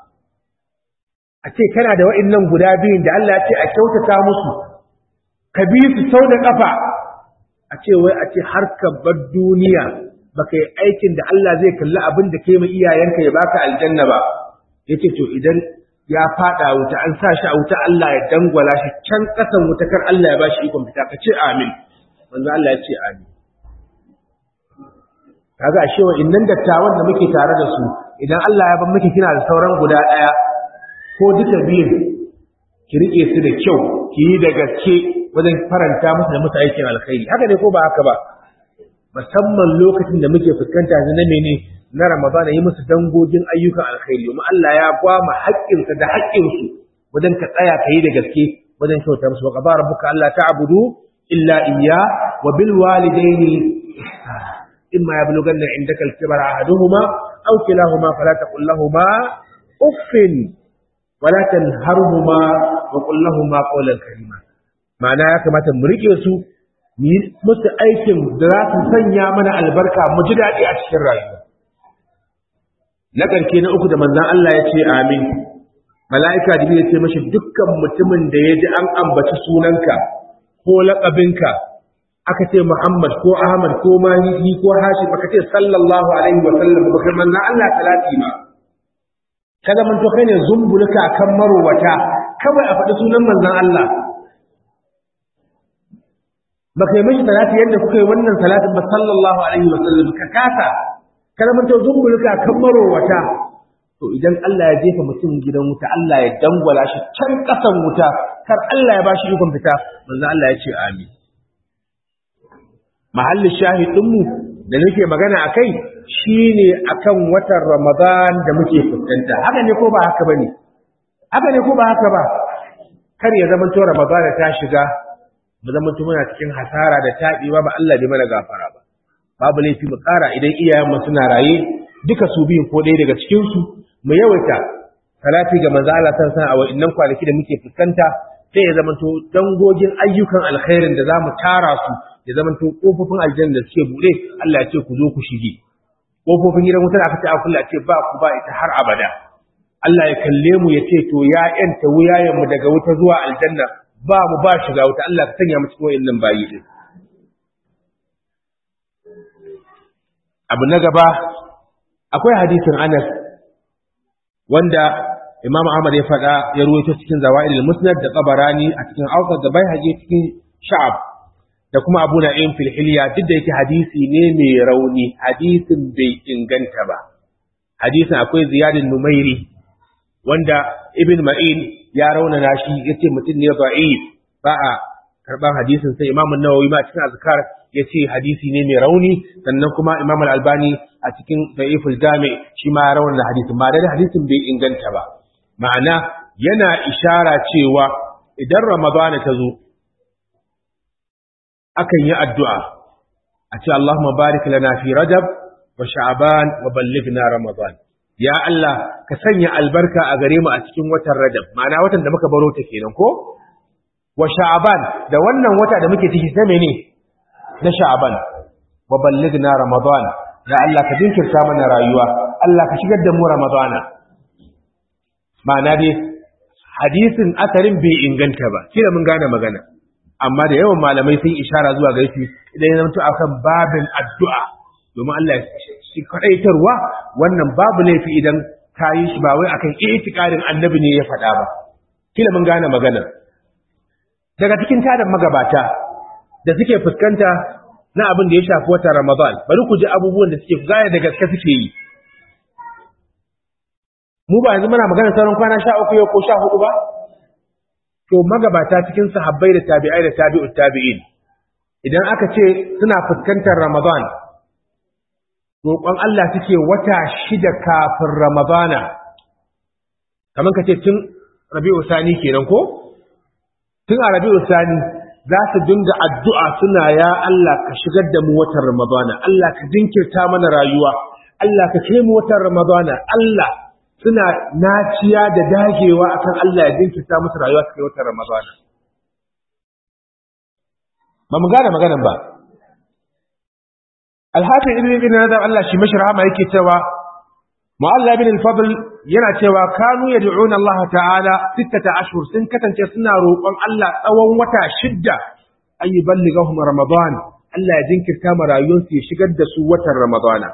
a ce kana da wa'annan guda biyun da Allah ya ce a kyautata musu ka bi su sau da ƙafa a ce wai a ce har ka bar duniya baka yi aikin da Allah zai kalli abin da kai ma iyayenka ya baka aljanna ba yace to idan ya fada wuta an sa shi a wuta Allah ya dangwala shi can kasan wuta kar Allah ya bashi ikon fita ka ce amin manzo Allah ya ce amin kaga ashe wa innan dattawan da muke tare da su idan Allah ya ban miki kina da sauran guda daya ko duka biyun ki rike su da kyau ki yi da gaske wajen faranta musu da musu aikin alkhairi haka ne ko ba haka ba musamman lokacin da muke fuskanta yanzu na mene na Ramadana yi musu dangogin ayyukan alkhairi domin Allah ya gwama haƙƙinsa da haƙƙinsu wajen ka tsaya ka yi da gaske wajen kyauta musu wa qadara rabbuka alla ta'budu illa iyya wa bil walidaini imma yablughanna indaka al-kibara ahaduhuma aw kilahuma fala taqul lahumu uffin wala tanharhuma wa qul lahumu qawlan karima ma'ana ya kamata mu rike su mu yi musu aikin da za su sanya mana albarka mu ji daɗi a cikin rayuwa na ƙarke na uku da manzan Allah ya ce amin mala'ika da ya ce mashi dukkan mutumin da ya ji an ambaci sunanka ko laƙabinka aka ce Muhammad ko Ahmad ko Mahidi ko Hashim aka ce sallallahu alaihi wa sallam ba kai manzan Allah talati ma kada man to kai ne zumbulka kan marowata kawai a faɗi sunan manzan Allah ba kai mashi salati yadda kuka yi wannan salatin ba sallallahu alaihi wa sallam ka kasa kalmantar zumbulka kan marowata to idan Allah ya jefa mutum gidan wuta Allah ya dangwala shi can kasan wuta kar Allah ya bashi ikon fita manzo Allah ya ce amin mahallin shahidin mu da nake magana akai shine akan watan Ramadan da muke fuskanta haka ne ko ba haka bane haka ne ko ba haka ba kar ya zama to Ramadan ta shiga mu zama muna cikin hasara da taɓewa ba Allah bai mana gafara ba babu laifi mu ƙara idan iyayenmu suna raye duka su biyun ko ɗaya daga cikinsu mu yawaita salati ga manzo Allah san san a wa'annan kwanaki da muke fuskanta sai ya zamanto dangogin ayyukan alkhairin da zamu tara su ya zamanto kofofin aljanna da suke bude Allah ya ce ku zo ku shige kofofin gidan wutar aka ce a kula ce ba ku ba ita har abada Allah ya kalle mu ya ce to ya yanta wuyayen mu daga wuta zuwa aljanna ba mu ba shiga wuta Allah ka sanya mu cikin wayannan bayi din abu na gaba akwai hadisin Anas wanda Imam Ahmad ya faɗa ya ruwaito cikin Zawaidul Musnad da Tabarani a cikin Awsat da Baihaqi cikin Sha'ab da kuma Abu Na'im fil Hilya duk da yake hadisi ne mai rauni hadisin bai inganta ba hadisin akwai Ziyadin Numairi wanda Ibn Ma'in ya raunana shi yace mutum ne da'if ba a karban hadisin sai Imam An-Nawawi ma cikin azkar ya ce hadisi ne mai rauni sannan kuma imam al-albani a cikin da'iful jami shi ma ya da hadisin ba da hadisin bai inganta ba ma'ana yana ishara cewa idan ramadana ta zo akan yi addu'a a ce Allahumma barik lana fi rajab wa sha'ban wa ballighna ramadan ya Allah ka sanya albarka a gare mu a cikin watan rajab ma'ana watan da muka baro ta kenan ko wa sha'ban da wannan wata da muke ciki sai menene na sha'aban wa ballighna ramadan ya Allah ka dinkirta mana rayuwa Allah ka shigar da mu ramadana ma'ana dai hadisin asarin bai inganta ba kila mun gane magana amma da yawan malamai sun ishara zuwa ga shi idan ya zanto akan babin addu'a domin Allah shi kadaitarwa wannan babu laifi idan ka yi shi ba wai akan itikarin annabi ne ya faɗa ba kila mun gane magana daga cikin tadan magabata da suke fuskanta na abin da ya shafi watan Ramadan bari ku ji abubuwan da suke gaya da gaske suke yi mu ba yanzu muna magana sauran kwana sha uku yau ko sha hudu ba to magabata cikin sahabbai da tabi'ai da tabi'ut tabi'in idan aka ce suna fuskantar Ramadan roƙon Allah suke wata shida kafin Ramadana kamar ka ce tun Rabi'u Sani kenan ko tun a Rabi'u Sani za su dinga addu'a suna ya Allah ka shigar da mu watan Ramadana, Allah ka jinkirta mana rayuwa, Allah ka kai mu watan Ramadana, Allah suna naciya da dagewa akan Allah ya jinkirta musu rayuwa su kai watan Ramadana. ba mu gane maganan ba alhafi ibn ibn nadar Allah shi mashi rahama yake cewa mu'alla bin al-fadl yana cewa kanu yad'una Allah ta'ala sittata ashhur sun kasance suna roƙon Allah tsawon wata shidda an yuballighahum ramadan Allah ya jinkirta ma rayuwarsu ya shigar da su watan ramadana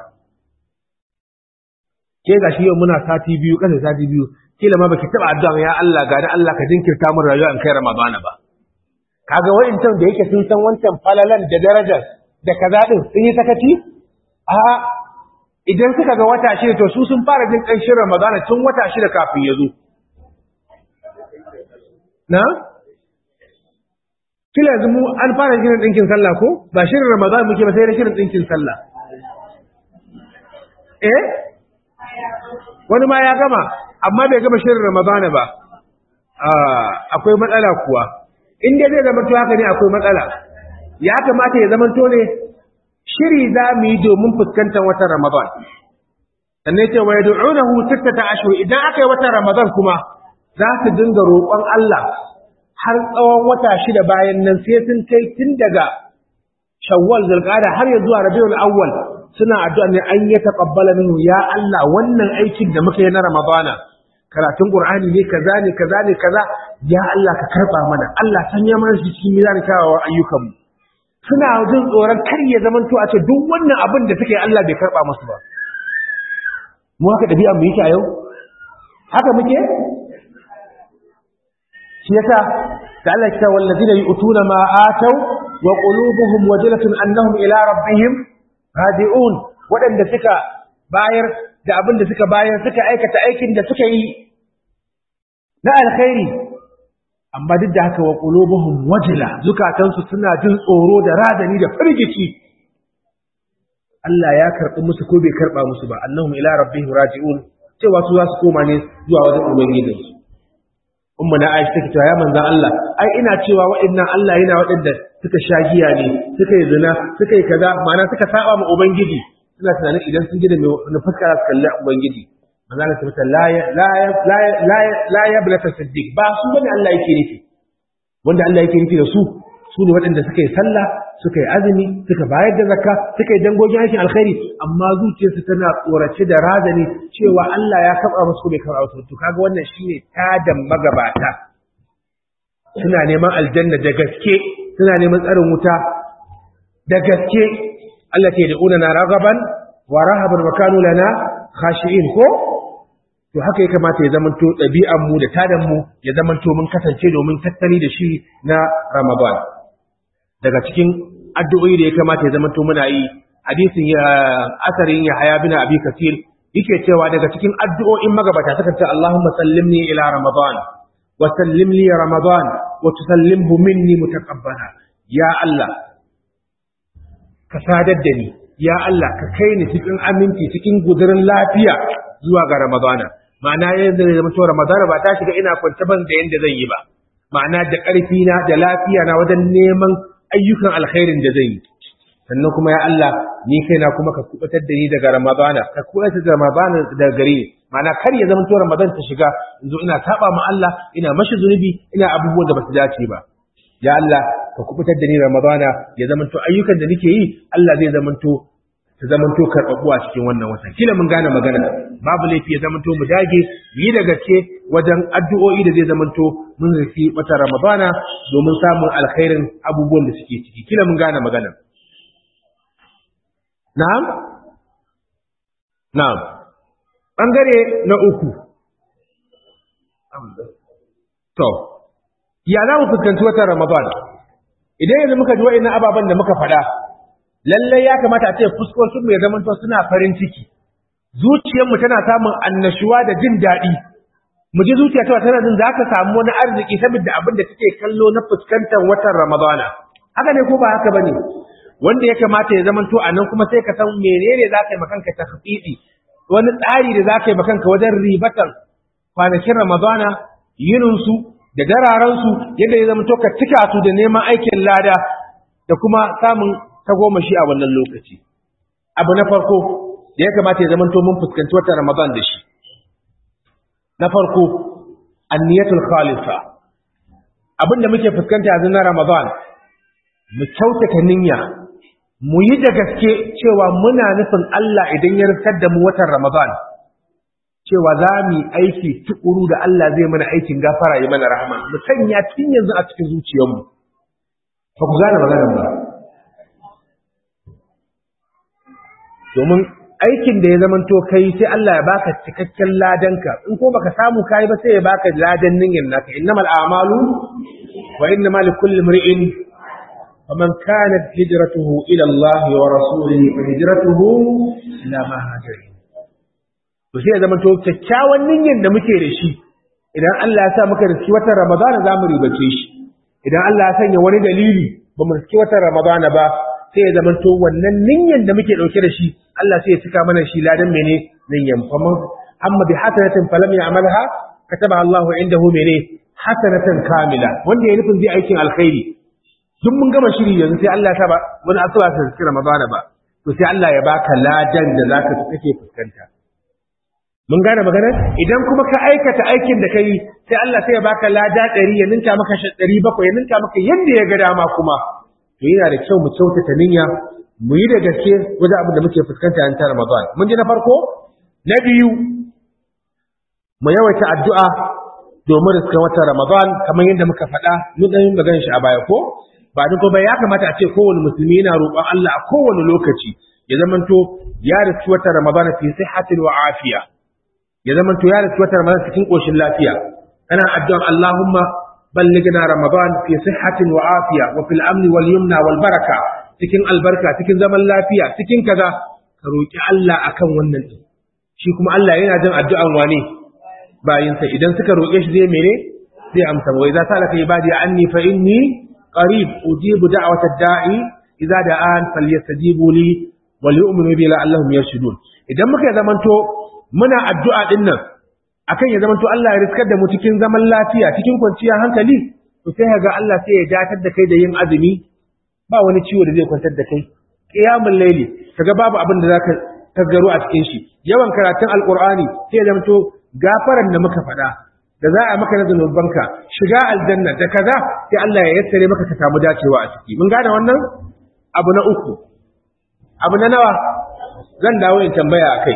ke ga shi yau muna sati biyu kasa sati biyu kila ma baki taba addu'a ya Allah ga Allah ka jinkirta min rayuwa in kai ramadana ba kaga wa'incan da yake sun san wancan falalan da darajar da kaza din sun yi sakaci a idan suka ga wata shida to su sun fara jin ƙanshin ramadana tun wata shida kafin ya zo na kila yanzu mu an fara shirin ɗinkin sallah ko ba shirin ramadana muke ba sai da shirin ɗinkin sallah eh wani ma ya gama amma bai gama shirin ramadana ba akwai matsala kuwa in dai zai zama to haka ne akwai matsala ya kamata ya zama to ne shiri za mu yi domin fuskantar watan ramadan sannan ce wa yad'unahu sittata ashhur idan aka yi watan ramadan kuma za su dinga roƙon Allah har tsawon wata shida bayan nan sai sun kai tun daga shawwal zulqa'ada har ya zuwa rabiul awwal suna addu'a ne an ya taqabbala minhu ya Allah wannan aikin da muka yi na ramadana karatun qur'ani ne kaza ne kaza ne kaza ya Allah ka karba mana Allah sanya mana shi cikin mizanin kyawawan ayyukan mu suna jin tsoron kar ya zaman to a ce duk wannan abin da suka yi Allah bai karba musu ba mu haka dabi'a mu yake a yau haka muke shi yasa da Allah ya ce wallazina yu'tuna ma ataw wa qulubuhum wajilatun annahum ila rabbihim radi'un waɗanda suka bayar da abin da suka bayar suka aikata aikin da suka yi na alkhairi amma duk da haka wa qulubuhum wajila zukatansu suna jin tsoro da radani da firgici Allah ya karɓi musu ko bai karɓa musu ba annahum ila rabbihim raji'un cewa su za su koma ne zuwa wajen ubangijinsu umma na Aisha take cewa ya manzon Allah ai ina cewa waɗannan Allah yana waɗanda suka sha giya ne suka yi zina suka yi kaza ma'ana suka saba ma ubangiji suna tunanin idan sun ji da na fuskara su kalli ubangiji manzo Allah tabbata la ya la ya la ya la ya la ya bala tasaddiq ba su bane Allah yake nufi wanda Allah yake nufi da su su ne waɗanda suka yi sallah suka yi azumi suka bayar da zakka suka yi dangogin aikin alkhairi amma zuciyarsu tana tsorace da razani cewa Allah ya kaba musu bai kaba musu to kaga wannan shine tadan magabata suna neman aljanna da gaske suna neman tsarin wuta da gaske Allah ke da'una na ragaban wa rahaban wa kanu lana khashi'in ko to haka ya kamata ya zamanto ɗabi'an mu da tadan mu ya zamanto mun kasance domin tattali da shi na Ramadan daga cikin addu'o'i da ya kamata ya zamanto muna yi hadisin ya asarin ya haya bin abi kasir yake cewa daga cikin addu'o'in magabata suka ce Allahumma sallimni ila Ramadan wa sallim li Ramadan wa tusallimhu minni mutaqabbala ya Allah ka sadar da ni ya Allah ka kai ni cikin aminci cikin gudurin lafiya zuwa ga Ramadana ma'ana yanzu da zama to Ramadana ba ta shiga ina kwance ban da yanda zan yi ba ma'ana da ƙarfi na da lafiya na wajen neman ayyukan alkhairin da zan yi sannan kuma ya Allah ni kaina kuma ka kubatar da ni daga Ramadana ka kubatar da Ramadana daga gare ni ma'ana kar ya zama to Ramadan ta shiga yanzu ina saba ma Allah ina mashi zunubi ina abubuwan da ba su dace ba ya Allah ka kubutar da ni Ramadana ya zama to ayyukan da nake yi Allah zai zama to ta zamanto karɓaɓɓuwa cikin wannan watan kila mun gane magana babu laifi ya zamanto mu dage yi da gaske wajen addu'o'i da zai zamanto mun rufi wata ramadana domin samun alkhairin abubuwan da suke ciki kila mun gane magana na'am na'am bangare na uku to ya za mu fuskanci watan ramadana idan yanzu muka ji wa'annan ababen da muka faɗa lallai ya kamata a ce fuskokin mu ya zama to suna farin ciki zuciyarmu tana samun annashuwa da jin daɗi mu ji zuciya ta tana jin za ka samu wani arziki saboda abin da take kallo na fuskantar watan ramadana haka ne ko ba haka bane wanda ya kamata ya zama to a nan kuma sai ka san menene za ka yi makanka takhfidi wani tsari da za ka yi makanka wajen ribatar kwanakin ramadana yininsu da dararansu yadda ya zama to ka cika su da neman aikin lada da kuma samun ta goma shi a wannan lokaci abu na farko da ya kamata ya zamanto mun fuskanci watan ramadan da shi na farko anniyatul khalifa abinda muke fuskanta yanzu na ramadan mu kyautata niyya mu yi da gaske cewa muna nufin Allah idan ya rikar da mu watan Ramadan cewa za mu yi aiki tukuru da Allah zai mana aikin gafara ya mana rahama mu sanya tun yanzu a cikin zuciyarmu ba ku gane maganar ba domin aikin da ya zamanto kai sai Allah ya baka cikakken ladanka in ko baka samu kai ba sai ya baka ladan ninyin naka innamal a'malu wa innamal likulli imri'in faman kanat hijratuhu ila Allah wa rasulihi fa hijratuhu ila ma hajara to sai ya zamanto kyakkyawan ninyin da muke da shi idan Allah ya sa muka riski watan Ramadan za mu ribace shi idan Allah ya sanya wani dalili ba mu riski watan Ramadan ba sai ya zamanto wannan ninyan da muke dauke da shi Allah sai ya cika mana shi ladan mene ninyan faman amma bi hasanatin falam ya'malha kataba Allah indahu mene hasanatan kamila wanda ya nufin zai aikin alkhairi duk mun gama shiri yanzu sai Allah ta ba wani asuba ta cikin Ramadan ba to sai Allah ya baka ladan da zaka kake fuskanta mun gane maganar idan kuma ka aikata aikin da kai sai Allah sai ya baka lada 100 ya ninka maka 700 ya ninka maka yanda ya ga dama kuma to yana da kyau mu kyautata niyya mu yi da gaske wajen abin da muke fuskanta yan ta Ramadan mun ji na farko na biyu mu yawaita addu'a domin riskan watan Ramadan kamar yadda muka faɗa mun dan yin magana shi a baya ko ba duk ba ya kamata a ce kowane musulmi yana roƙon Allah a kowane lokaci ya zamanto ya riski watan Ramadan fi sihhatin wa afiya ya zamanto ya riski watan Ramadan cikin koshin lafiya ana addu'an Allahumma بلغنا رمضان في صحة وعافية وفي الأمن واليمنى والبركة cikin albarka cikin zaman lafiya cikin kaza ka roki Allah akan wannan din shi kuma Allah yana jin addu'an wane bayinsa idan suka roke shi zai mene zai amsa wa idza salaka ibadi anni fa inni qarib ujibu da'wata da'i idza da'an falyastajibu li wal yu'minu bi la'allahum yarshudun idan muka zamanto muna addu'a din nan akan ya zamanto Allah ya riskar da mu cikin zaman lafiya cikin kwanciyar hankali to sai ga Allah sai ya datar da kai da yin azumi ba wani ciwo da zai kwantar da kai qiyamul layli kaga babu abin da zaka tasgaro a cikin shi yawan karatun alqur'ani sai ya zamanto gafaran da muka faɗa da za a maka na zanubanka shiga aljanna da kaza sai Allah ya yassare maka ka samu dacewa a ciki mun gane wannan abu na uku abu na nawa zan dawo in tambaya akai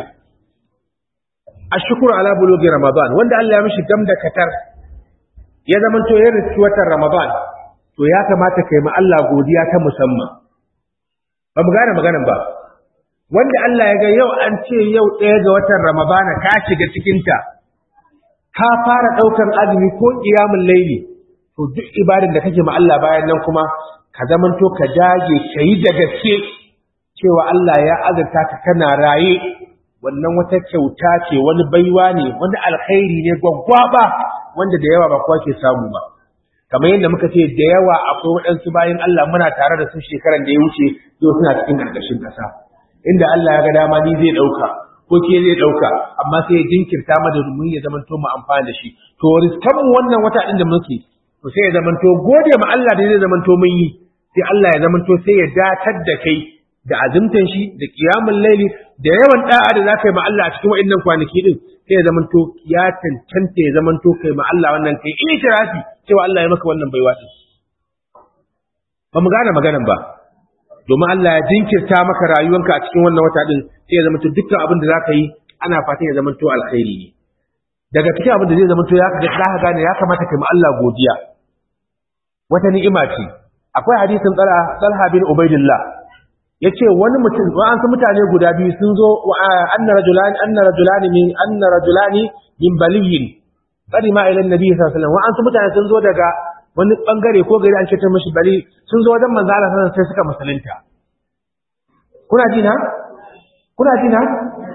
ashkuru ala bulugi ramadan wanda Allah ya mishi gam da katar ya zaman to ya riski watan ramadan to ya kamata kai ma Allah godiya ta musamman ba mu gane maganan ba wanda Allah ya ga yau an ce yau ɗaya ga watan ramadana ka shiga cikin ta ka fara ɗaukar azumi ko qiyamul laili to duk ibadin da kake ma Allah bayan nan kuma ka zaman to ka dage kai da gaske cewa Allah ya azurta ka kana raye wannan wata kyauta ce wani baiwa ne wani alkhairi ne gwaggwaba wanda da yawa ba kowa ke samu ba kamar yadda muka ce da yawa akwai waɗansu bayan Allah muna tare da su shekaran da ya wuce yau suna cikin ƙarƙashin ƙasa inda Allah ya ga dama ni zai ɗauka ko ke zai ɗauka amma sai ya jinkirta mana domin ya zamanto mu amfani da shi to riskan mu wannan wata ɗin da muke to sai ya zamanto gode ma Allah da zai zamanto mun yi sai Allah ya zamanto sai ya datar da kai da azumtan shi da kiyamun laili da yawan da'a da zaka yi ma Allah a cikin wa'annan kwanaki din sai ya zamanto ya cancanta ya zamanto kai ma Allah wannan kai itirafi cewa Allah ya maka wannan baiwa din ba mu gane maganan ba domin Allah ya jinkirta maka rayuwanka a cikin wannan wata din sai ya zamanto dukkan abin da zaka yi ana fatan ya zamanto alkhairi ne daga cikin abin da zai zamanto ya ga ka gane ya kamata kai ma Allah godiya wata ni'ima ce akwai hadisin Talha bin Ubaidillah yace wani mutum an san mutane guda biyu sun zo anna rajulani anna rajulani min anna rajulani min baliyin qadima ila annabi sallallahu alaihi wasallam wa an san mutane sun zo daga wani bangare ko gari an ce ta mishi bali sun zo wajen manzo Allah sallallahu sai suka musulunta kuna ji na kuna ji na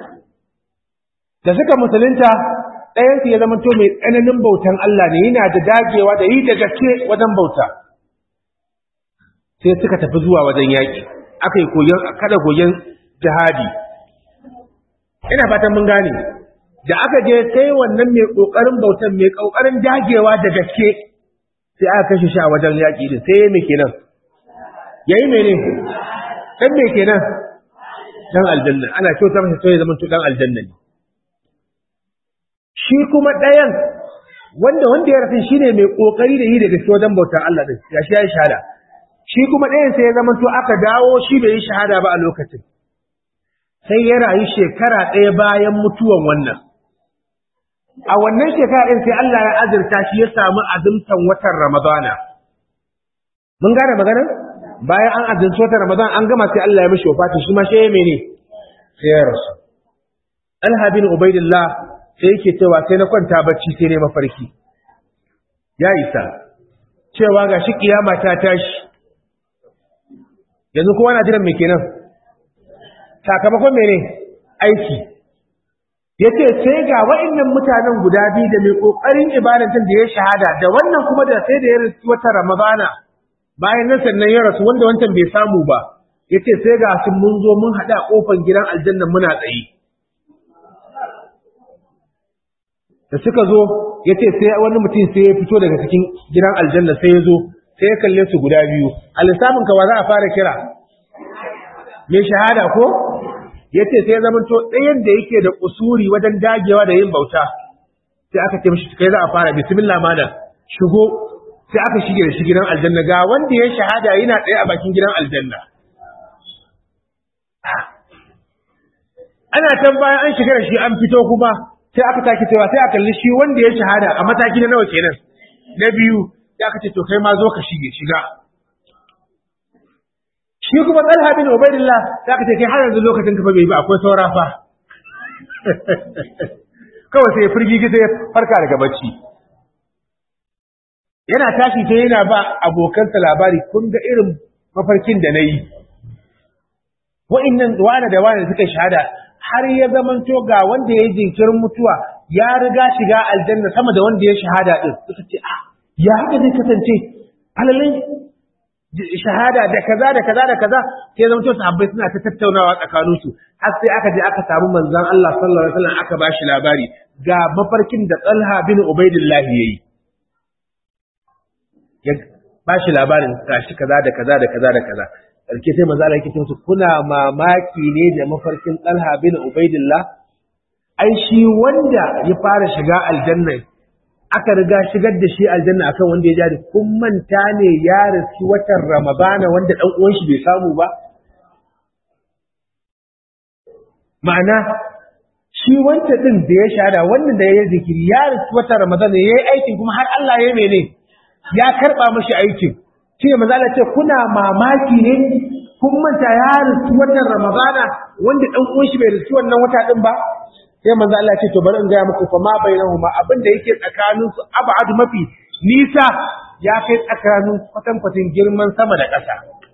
da suka musulunta ɗayan su ya zama to mai tsananin bautan Allah ne yana da dagewa da yi da gaske wajen bauta sai suka tafi zuwa wajen yaƙi aka yi kada koyon jihadi ina fatan mun gane da aka je sai wannan mai kokarin bautan mai kokarin dagewa da gaske sai aka kashe shi a wajen yaƙi din sai yayi me kenan yayi mene dan me kenan dan aljanna ana kyauta masa sai ya zama to dan aljanna ne shi kuma ɗayan wanda wanda ya rasu shine mai kokari da yi da gaske wajen bautar Allah din ya shi ya shahada shi kuma ɗayan sai ya zama to aka dawo shi bai yi shahada ba a lokacin sai ya rayu shekara ɗaya bayan mutuwan wannan a wannan shekara ɗin sai Allah ya azurta shi ya samu azumtan watan Ramadana mun gane maganar bayan an azumci watan Ramadan an gama sai Allah ya mishi wafati shi ma shi ya mene sai ya rasu Alha bin Ubaidillah sai yake cewa sai na kwanta bacci sai ne mafarki ya isa cewa ga shi kiyama ta tashi yanzu kowa na jiran me kenan sakamakon mene aiki yace sai ga wa'annan mutanen guda biyu da mai kokarin ibadatin da ya shahada da wannan kuma da sai da ya rasu wata ramadana bayan nan sannan ya rasu wanda wancan bai samu ba yace sai ga sun mun zo mun hada kofar gidan aljanna muna tsaye da suka zo yace sai wani mutum sai ya fito daga cikin gidan aljanna sai ya zo sai ya kalle su guda biyu a lissafin ka wa za a fara kira mai shahada ko yace sai ya zamanto ɗayan da yake da usuri wajen dagewa da yin bauta sai aka ce mishi kai za a fara bismillah mana shigo sai aka shige da shi gidan aljanna ga wanda ya shahada yana tsaye a bakin gidan aljanna ana can bayan an shiga da shi an fito kuma sai aka take cewa sai aka kalli shi wanda ya shahada a mataki na nawa kenan na biyu sai aka ce to kai ma zo ka shige shiga shi kuma Talha bin Ubaidillah sai aka ce kai har yanzu lokacin ka fa bai ba akwai saura fa kawai sai firgi sai farka daga bacci yana tashi sai yana ba abokansa labari kun ga irin mafarkin da nayi wa'annan wani da wani suka shahada har ya zamanto ga wanda ya yi jinkirin mutuwa ya riga shiga aljanna sama da wanda ya shahada din suka ce a ya haka zai kasance alalin shahada da kaza da kaza da kaza sai zama to sahabbai suna ta tattaunawa tsakanin su har sai aka je aka samu manzon Allah sallallahu alaihi wasallam aka bashi labari ga mafarkin da Talha bin Ubaidillah yayi ya bashi labarin gashi kaza da kaza da kaza da kaza sarki sai manzo Allah yake ce kuna mamaki ne da mafarkin Talha bin Ubaidillah ai shi wanda ya fara shiga aljanna aka riga shigar da shi aljanna akan wanda ya jari kun manta ne ya rasu watan ramadana wanda dan uwan shi bai samu ba ma'ana shi wanda din da ya shahada wannan da ya zikiri ya rasu watan ramadana yayi aikin kuma har Allah ya mene ya karba mashi aikin shi ne manzo Allah ce kuna mamaki ne kun manta ya rasu watan ramadana wanda dan uwan shi bai rasu wannan wata din ba sai manzo Allah ce to bari in ga muku fa ma bainahuma abinda yake tsakanin su ab'ad mafi nisa ya kai tsakanin kwatan kwatin girman sama da ƙasa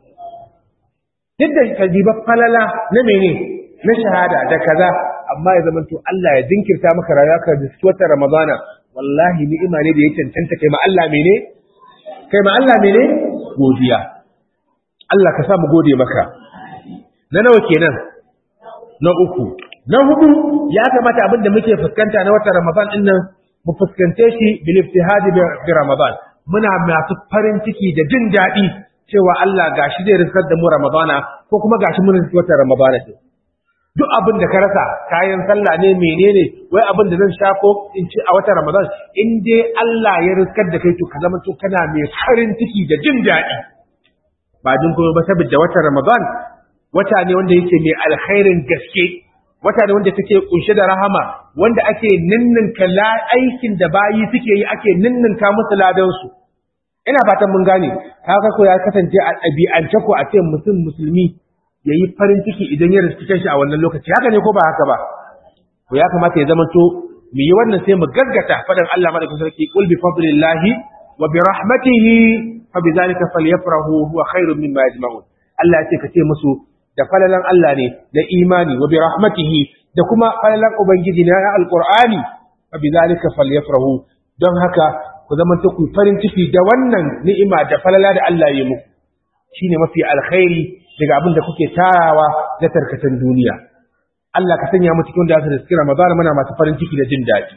duk da kajiba falala na mene na shahada da kaza amma ya zama to Allah ya jinkirta maka rayuwa ka da wata Ramadana wallahi ni'ima ne da ya cancanta kai ma Allah mene kai ma Allah mene godiya Allah ka sa mu gode maka na nawa kenan na uku Na hudu ya kamata abin da muke fuskanta na watan Ramadan din nan mu fuskante shi bil iftihadi bi Ramadan. Muna masu farin ciki da jin daɗi cewa Allah gashi zai riskar da mu Ramadana ko kuma gashi mun riski watan Ramadana din. Duk abin da ka rasa kayan sallah ne menene wai abin da zan sha ko in ci a watan Ramadan in dai Allah ya riskar da kai to ka zama to kana mai farin ciki da jin daɗi. Ba din kuma ba saboda watan Ramadan wata ne wanda yake mai alkhairin gaske wata da wanda take kunshe da rahama wanda ake ninninka aikin da bayi suke yi ake ninninka musu ladan su ina fatan mun gane haka ko ya kasance a ɗabi'ance ko a ce mutum musulmi yayi farin ciki idan ya riski kanshi a wannan lokaci haka ne ko ba haka ba to ya kamata ya zama to mu yi wannan sai mu gaggata fadan Allah madaukakin sarki qul bi fadlillahi wa bi rahmatihi fa bi zalika falyafrahu huwa khairun mimma yajma'un Allah ya ce ka ce musu da falalan Allah ne da imani wa bi rahmatihi da kuma falalan ubangiji na alqur'ani fa bi zalika falyafrahu don haka ku zama ta ku farin ciki da wannan ni'ima da falala da Allah ya muku shine mafi alkhairi daga abin da kuke tarawa da tarkatan duniya Allah ka sanya mu cikin da su da cikin Ramadan muna masu farin ciki da jin daɗi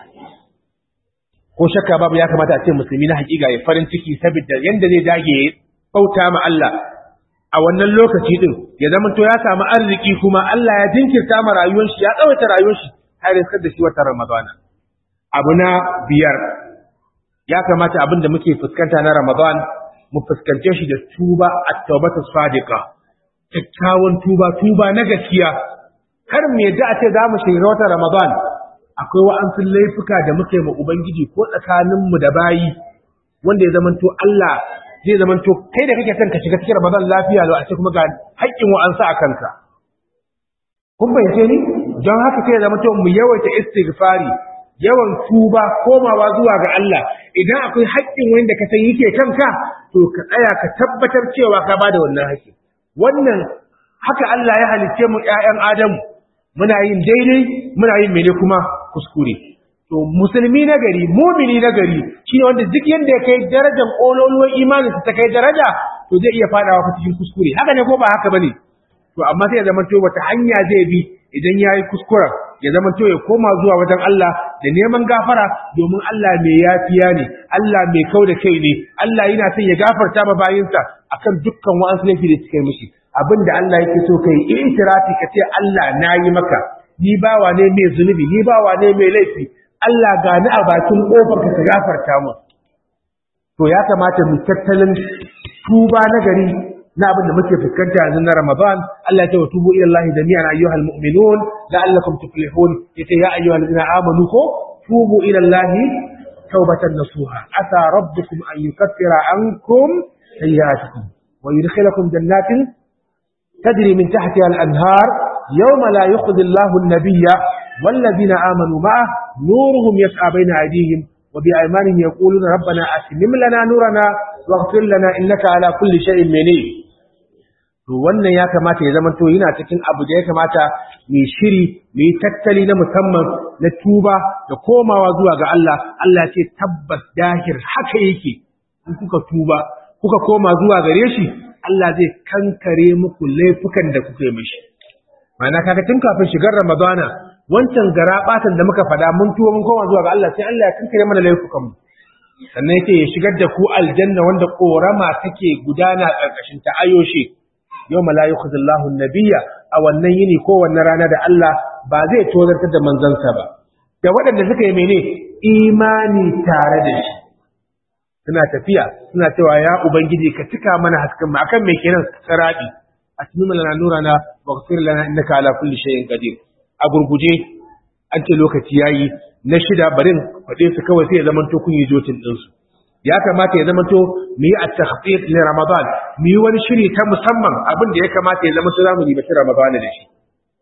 ko shakka babu ya kamata a ce musulmi na hakika ya farin ciki saboda yanda zai dage bauta ma Allah a wannan lokaci din ya zama to ya samu arziki kuma Allah ya jinkirta ma rayuwar shi ya tsawaita rayuwar shi har ya da shi watan Ramadana abu na biyar ya kamata abin da muke fuskanta na Ramadan mu fuskance shi da tuba at-taubatu sadiqa kyakkyawan tuba tuba na gaskiya kar mu yadda a ce za mu shiga wata Ramadan akwai wa'ansu laifuka da muka yi ma Ubangiji ko tsakaninmu da bayi wanda ya zamanto Allah zai zamanto kai da kake son ka shiga cikin Ramadan lafiya lau a ce kuma ga haƙƙin wa'ansu a kanka. Kun bayyance ni? Don haka sai ya zamanto mu yawaita istighfari yawan tuba komawa zuwa ga Allah idan akwai haƙƙin wanda ka san yake kanka to ka tsaya ka tabbatar cewa ka bada wannan haƙƙi. Wannan haka Allah ya halicce mu ƴaƴan Adamu muna yin daidai muna yin mene kuma kuskure to musulmi na gari mumini na gari shine wanda duk yanda ya kai darajar kololuwar imanin ta kai daraja to zai iya fadawa ku cikin kuskure haka ne ko ba haka bane to amma sai ya zama to wata hanya zai bi idan yayi kuskura ya zama to ya koma zuwa wajen Allah da neman gafara domin Allah mai yafiya ne Allah mai kauda kai ne Allah yana son ya gafarta ma bayinsa akan dukkan wa'ansu laifi da suka yi mishi abin da Allah yake so kai itirafi ka ce Allah na yi maka ni bawa ne mai zunubi ni bawa ne mai laifi Allah ga ni a bakin kofar ka gafarta mu to ya kamata mu tattalin tuba na gari na abin da muke fuskanta yanzu na Ramadan Allah ya ce wa tubu ila Allah jami'an ayyuhal mu'minun la'allakum tuflihun yace ya ayyuhal ladina amanu ko tubu ila Allah tawbatan nasuha asa rabbukum an yukaffira ankum sayyi'atikum wa yudkhilakum jannatin تجري من تحتها الأنهار يوم لا يخذ الله النبي والذين آمنوا معه نورهم يسعى بين أيديهم وبأيمانهم يقولون ربنا أتمم لنا نورنا واغفر لنا إنك على كل شيء منيب wannan ya kamata ya zama to yana cikin abu da ya kamata mai shiri mai tattali na musamman na tuba da komawa zuwa ga Allah Allah ce tabbas dahir haka yake in kuka tuba kuka koma zuwa gare shi Allah zai kankare muku laifukan da kuka yi mishi. Mana kaga tun kafin shigar Ramadana, wancan gara batan da muka fada mun tuwo mun koma zuwa ga Allah sai Allah ya kankare mana laifukan mu. Sannan yake ya shigar da ku aljanna wanda korama take gudana karkashin ta ayoshe. Yau ma la yukhzillahu nabiyya a wannan yini ko wannan rana da Allah ba zai tozartar da manzansa ba. Da waɗanda suka yi mene imani tare da shi. suna tafiya suna cewa ya ubangiji ka cika mana hasken mu akan me kenan sarabi atmim lana nurana waghfir lana innaka ala kulli shay'in qadir a gurguje an ce lokaci yayi na shida barin fade su kawai sai ya zaman to kun yi jotin din su ya kamata ya zaman to mu yi at-takhfif li ramadan mu yi wani shiri ta musamman abin da ya kamata ya zama to zamu yi bata ramadan da shi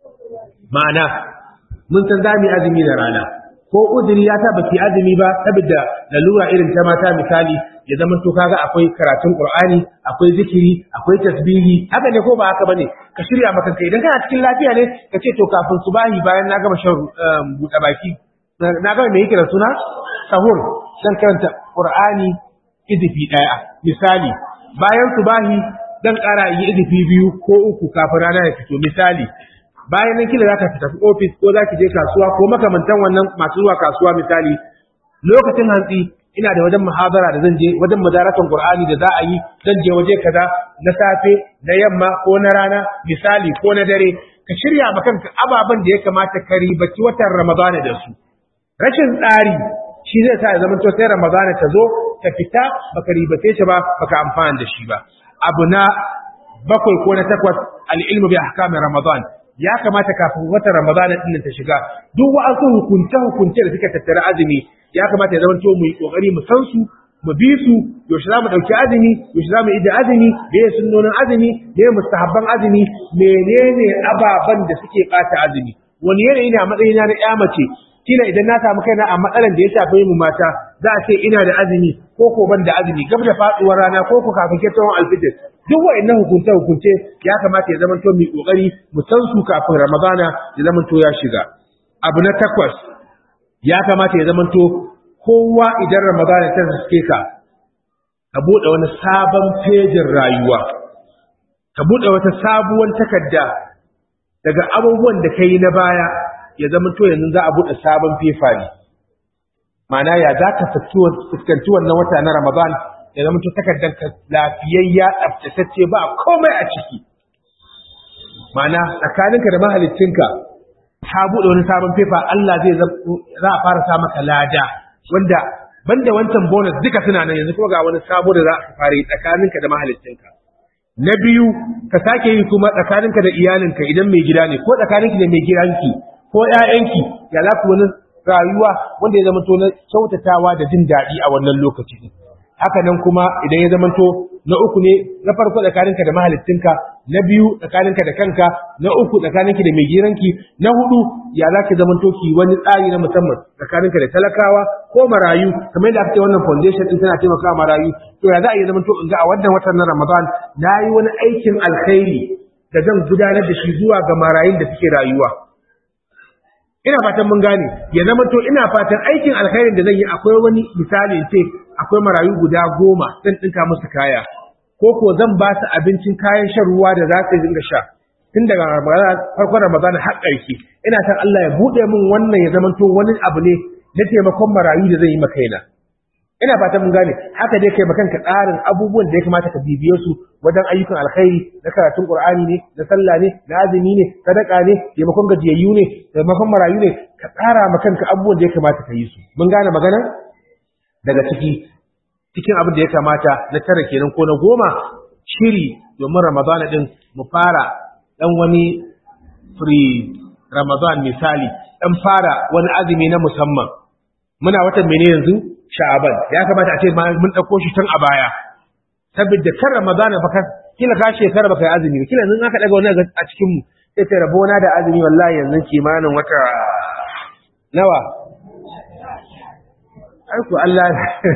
ma'ana mun san zamu yi azumi da rana ko uzuri ya sa baki azumi ba saboda lalura irin ta mata misali ya zama to kaga akwai karatun Qur'ani akwai zikiri akwai tasbihi haka ne ko ba haka bane ka shirya maka kai idan kana cikin lafiya ne ka ce to kafin subahi bayan na gama shan buɗe baki na gama me yake da suna sahur dan karanta Qur'ani izifi daya misali bayan subahi dan ƙara yi izifi biyu ko uku kafin rana ya fito misali bayan nan kila zaka tafi office ko zaki je kasuwa ko makamantan wannan masu zuwa kasuwa misali lokacin hantsi ina da wajen muhabara da zan je wajen madarakan Qur'ani da za a yi zan je waje kaza na safe na yamma ko na rana misali ko na dare ka shirya ma kanka ababen da ya kamata ka ribaci watan Ramadana da su rashin tsari shi zai sa ya zama to sai Ramadana ta zo ta fita baka ribace shi ba baka amfana da shi ba abu na bakwai ko na takwas al-ilmu bi ahkamin Ramadan ya kamata kafin watan Ramadana din ta shiga duk wa'ansu hukunce hukunce da suka tattara azumi ya kamata ya zama to mu yi kokari mu san su mu bi su yaushe za mu ɗauki azumi yaushe za mu yi da azumi me ya sunnonin azumi me ya mustahabban azumi menene ababen da suke ɓata azumi wani yanayi ne a matsayina na ƴa mace kila idan na samu kaina a matsalan da ya shafe mu mata za a ce ina da azumi ko ko ban da azumi gab da faduwar rana ko ko kafin kettawan alfijir duk wa'annan hukunce hukunce ya kamata ya zamanto mu kokari mu san su kafin ramadana ya zamanto ya shiga abu na takwas ya kamata ya zamanto kowa idan ramadana ta suke ka ka bude wani sabon fejin rayuwa ka bude wata sabuwar takarda daga abubuwan da kai na baya ya zama to yanzu za a buɗe sabon fefa ne ma'ana ya za ka fuskanci wannan wata na ramadan ya zama to takardar ka lafiyayya tsaftatacce ba komai a ciki ma'ana tsakaninka da mahaliccinka ta buɗe wani sabon fefa Allah zai za a fara sa maka lada wanda banda wancan bonus duka suna nan yanzu kuma ga wani sabo da za a fara yi tsakaninka da mahaliccinka na biyu ka sake yi kuma tsakaninka da iyalinka idan mai gida ne ko tsakaninki da mai gidanki ko ƴaƴanki ya za ku wani rayuwa wanda ya zama to na kyautatawa da jin daɗi a wannan lokaci haka nan kuma idan ya zama to na uku ne na farko tsakaninka da mahaliccinka na biyu tsakaninka da kanka na uku tsakaninki da mai gidanki na hudu ya za ki zama to ki wani tsari na musamman tsakaninka da talakawa ko marayu kamar yadda aka ce wannan foundation din tana taimakawa marayu to ya za a yi zama to in ga a wannan watan na Ramadan na yi wani aikin alkhairi da zan gudanar da shi zuwa ga marayun da suke rayuwa ina fatan mun gane ya zama to ina fatan aikin alkhairin da zan yi akwai wani misali ce akwai marayu guda goma zan dinka musu kaya ko ko zan ba su abincin kayan shan ruwa da za su dinga sha tun daga farkon Ramadan har ƙarshe ina san Allah ya bude min wannan ya zama to wani abu ne na taimakon marayu da zan yi maka kaina ina fatan mun gane haka dai kai makanka tsarin abubuwan da ya kamata ka bibiye su wajen ayyukan alkhairi na karatun qur'ani ne na sallah ne na azumi ne sadaka ne taimakon gajiyayyu ne taimakon marayu ne ka tsara makanka abubuwan da ya kamata ka yi su mun gane magana daga ciki cikin abin da ya kamata na tara kenan ko na goma shiri domin ramadana din mu fara dan wani free ramadan misali dan fara wani azumi na musamman muna watan mene yanzu sha'aban ya kamata a ce mun dauko shi tun a baya saboda kan ramadan fa ka kila ka shekara baka yi azumi kila yanzu aka daga wani a cikin mu sai ta rabona da azumi wallahi yanzu kimanin wata nawa ai ku Allah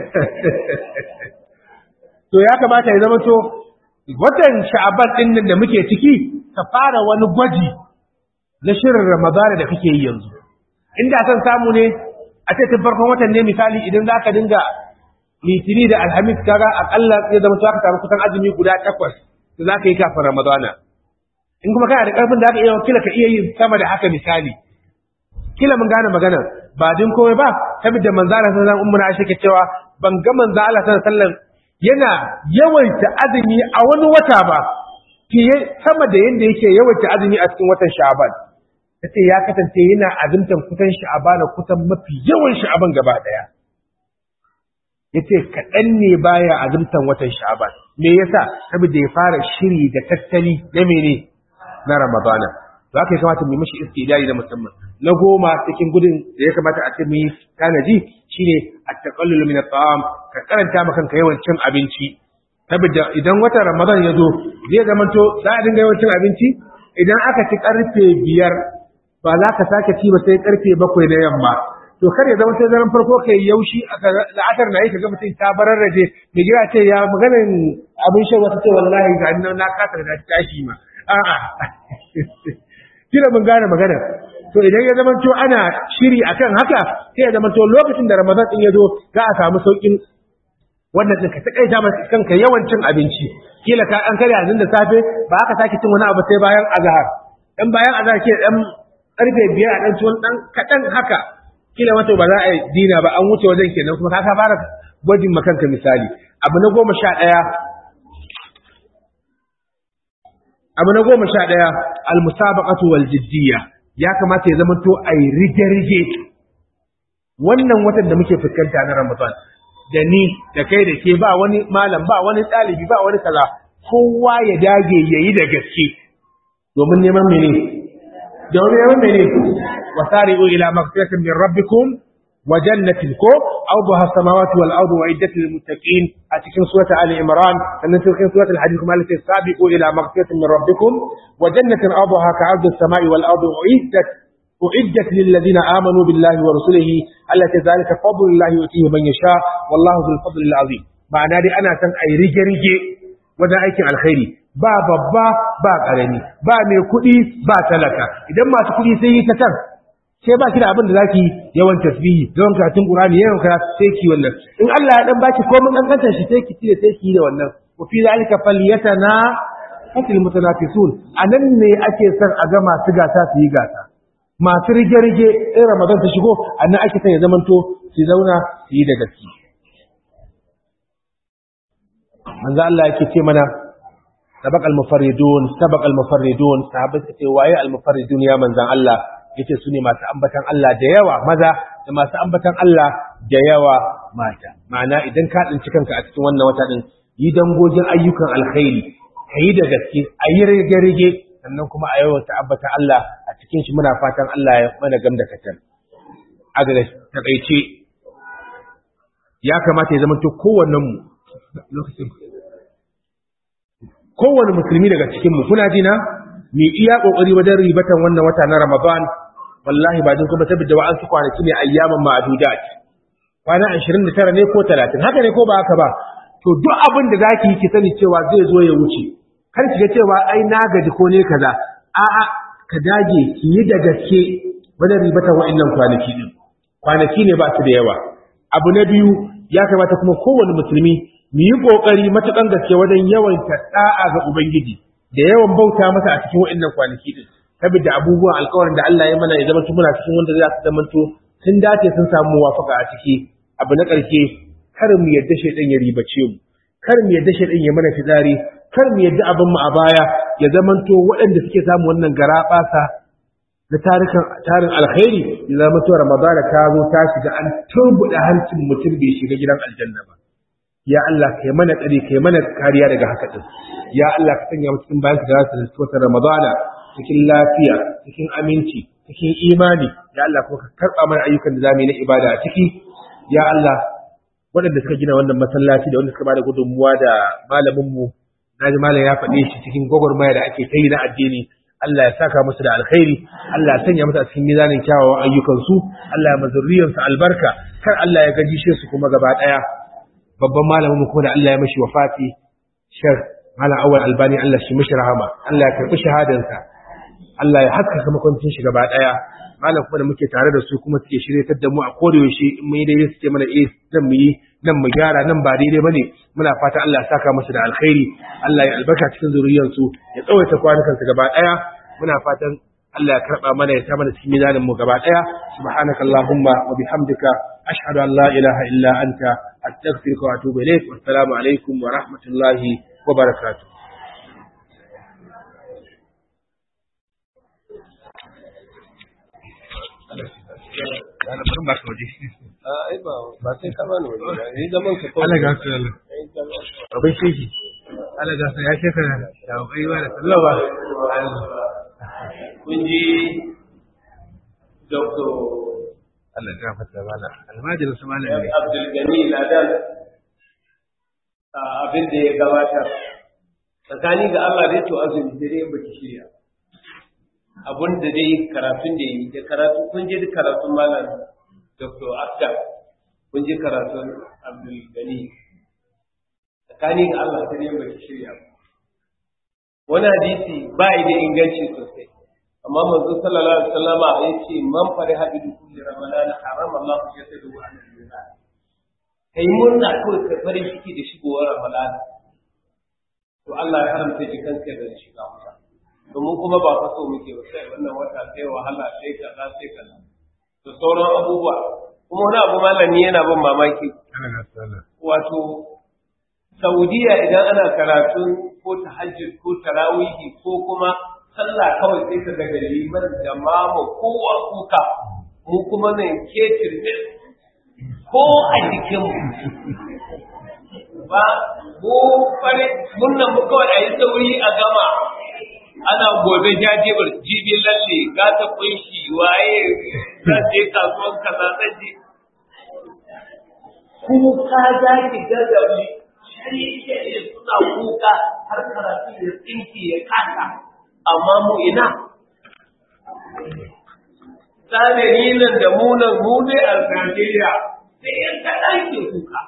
to ya kamata ya zama to watan sha'aban din nan da muke ciki ka fara wani gwaji na shirin ramadana da kake yi yanzu inda san samu ne a ce tun farkon watan ne misali idan za ka dinga litini da alhamis kaga akalla ya zama to ka samu kusan azumi guda takwas da za ka yi kafin ramadana in kuma kana da karfin da aka iya kila ka iya yin sama da haka misali kila mun gane magana ba din komai ba saboda manzo Allah sallallahu alaihi wasallam Aisha ke cewa ban ga manzo Allah sallallahu alaihi wasallam yana yawaita azumi a wani wata ba fiye sama da yanda yake yawaita azumi a cikin watan Sha'ban tace ya kasance yana azumtan kusan Sha'ban kusan mafi yawan Sha'ban gaba daya yace kaɗan ne baya azumtan watan Sha'ban me yasa saboda ya fara shiri da tattali na mene na Ramadana za ka yi kamata mu yi mashi istidari da musamman na goma cikin gudun da ya kamata a ce mu yi tanaji shine at-taqallul min at-ta'am ka karanta maka kanka yawan cin abinci saboda idan watan Ramadan ya zo zai zama to za a dinga yawan cin abinci idan aka ci karfe biyar ba za ka sake ci ba sai karfe bakwai na yamma to kar ya zama sai daren farko kai yaushi aka la'atar na yi ka ga mutum ta bararraje mai gida ce ya maganin abin shan wata ce wallahi ga na kasa da tashi ma a'a kila mun gane magana to idan ya zama to ana shiri akan haka sai ya zama to lokacin da Ramadan din ya zo za a samu saukin wannan din ka takaita masa kanka yawan cin abinci kila ka an karya yanzu da safe ba aka sake cin wani abu sai bayan azhar dan bayan azhar ke dan karfe biyar a dan tuwon dan kadan haka kila wato ba za a dina ba an wuce wajen kenan kuma ka fara gwajin makanka misali abu na goma sha ɗaya abu na goma sha ɗaya almusabaqatu wal jiddiya ya kamata ya zama to ai rige-rige wannan watan da muke fuskanta na Ramadan da ni da kai da ke ba wani malam ba wani ɗalibi ba wani kaza kowa ya dage yayi da gaske domin neman mene domin neman mene wasari'u ila maghfiratin min rabbikum وجنة كو أرضها السماوات والأرض وعدة للمتقين أتكن سورة آل عمران أن تلقين سورة الحديث كما التي سابقوا إلى مغفرة من ربكم وجنة أرضها كعرض السماء والأرض أعدت أعدت للذين آمنوا بالله ورسله التي ذلك فضل الله يؤتيه من يشاء والله ذو الفضل العظيم معنى دي أنا سن أي رجي رجي ودا أيكن الخير با babba ba karami ba mai kuɗi ba talaka idan masu kuɗi sai yi ta kan sai ba ki da abin da zaki yawan tasbihi yawan karatun qur'ani yawan karatu sai ki wannan in Allah ya dan baki komai dan kanta shi sai ki tire sai ki da wannan wa fi zalika falyatana fatil mutanafisun anan ne ake son a ga masu gasa su yi gasa masu rige rige in ramadan ta shigo anan ake son ya zamanto su zauna su yi da gaske manzo Allah yake ce mana sabaq al-mufarridun sabaq al-mufarridun sahabbai ce waye al-mufarridun ya manzon Allah yace su ne masu ambatan Allah da yawa maza da masu ambatan Allah da yawa mata ma'ana idan ka tsinci kanka a cikin wannan wata din yi dangogin ayyukan alkhairi kayi da gaske a yi rage-rage sannan kuma a yawan ta'abbata Allah a cikin shi muna fatan Allah ya mana gamda katar a ga takaice ya kamata ya zama to kowannen mu lokacin kowanne musulmi daga cikin mu kuna jina mu iya kokari wajen ribatan wannan wata na Ramadan wallahi ba din kuma tabbata wa an su kwanaki ne ayyaman ma'dudat kwana 29 ne ko 30 haka ne ko ba haka ba to duk abin da zaki yi ki sani cewa zai zo ya wuce kar ki ga cewa ai na gaji ko ne kaza a'a ka dage ki yi da gaske wajen ribatan wa'annan kwanaki din kwanaki ne ba su da yawa abu na biyu ya kamata kuma kowane musulmi mu yi kokari matukan gaske wajen yawan da'a ga ubangiji da yawan bauta masa a cikin wa'annan kwanaki din saboda abubuwan alƙawarin da Allah ya mana ya zama muna cikin wanda za su zamanto sun dace sun samu muwafaka a ciki abu na ƙarshe kar mu yadda shaidan ya ribace mu kar mu yadda shaidan ya mana fitsari kar mu yadda abin mu a baya ya zamanto waɗanda suke samu wannan garaɓasa na tarikan tarin alkhairi ya zama to Ramadan ta zo ta shiga an turbuda hancin mutum bai shiga gidan aljanna ba ya Allah kai mana tsari kai mana kariya daga haka din ya Allah ka sanya mu cikin bayan da za su wata Ramadana cikin lafiya cikin aminci cikin imani ya Allah kuma ka karɓa mana ayyukan da zamu yi na ibada a ciki ya Allah waɗanda suka gina wannan masallaci da wanda suka bada gudunmuwa da malaminmu na ji malam ya faɗe shi cikin gwagwarmaya da ake ta yi na addini Allah ya saka musu da alkhairi Allah ya sanya musu a cikin mizanin kyawawan ayyukansu Allah ya mazurriyansu albarka kar Allah ya gajishe su kuma gaba ɗaya babban malamin kuma da Allah ya mashi wafati shar malam awal albani Allah shi mashi rahama Allah ya karɓi shahadansa Allah ya haskaka makwancin shi gaba ɗaya malam kuma da muke tare da su kuma suke shiryatar da mu a kodayaushe in mun yi daidai suke mana eh nan mu yi nan mu gyara nan ba daidai bane muna fata Allah ya saka musu da alkhairi Allah ya albarka cikin zuriyarsu ya tsawaita kwanukan su gaba daya muna fatan Allah ya karba mana ya sa mana cikin mizanin mu gaba daya subhanakallahumma wa bihamdika ashhadu an la ilaha illa anta astaghfiruka wa atubu ilaik wassalamu alaikum wa rahmatullahi wa barakatuh Yana barin ba ka waje. ai ba ba sai ka bani waje ba ni zaman ka Allah ga su Allah. Abin sheki. Allah ga su ya sheka da baiwa da sallawa. kun ji Dr. Allah ya fata bala. Almajirin su malam ne. Abdul Gani Ladan abin da ya gabatar tsakani ga Allah dai to azumi sai dai baki shirya abun da dai karatun da yi da karatu kun je karatun malam Dr. Askar kun ji karatun Abdul Gani tsakani ga Allah sai dai baki shirya wani hadisi ba yi da inganci sosai amma manzo sallallahu alaihi wasallama ya ce man fari hadi kulli ramadan harama Allah ya sadu an al-jannah kai murna kawai ka farin ciki da shigowar ramadan to Allah ya haramta jikanka da shiga wuta domin kuma ba fa so muke ba sai wannan wata sai wahala sai kaza sai kaza da sauran abubuwa kuma wani abu malami yana ban mamaki wato Saudiya idan ana karatun ko tahajjud ko tarawihi ko kuma sallah kawai sai ka daga liman da mama kowa kuka mu kuma nan ketir ne ko a jikin ba mu fare mun nan mu kawai a yi sauri a gama ana gobe jajibar jibin lalle gata kunshi waye za je kasuwan kaza zan je kuka za ki gaggabi shari'a suna kuka har karatu ya tsinki ya kasa amma mu ina tsanani nan da munan mu ne a Najeriya sai yan kaɗan ke kuka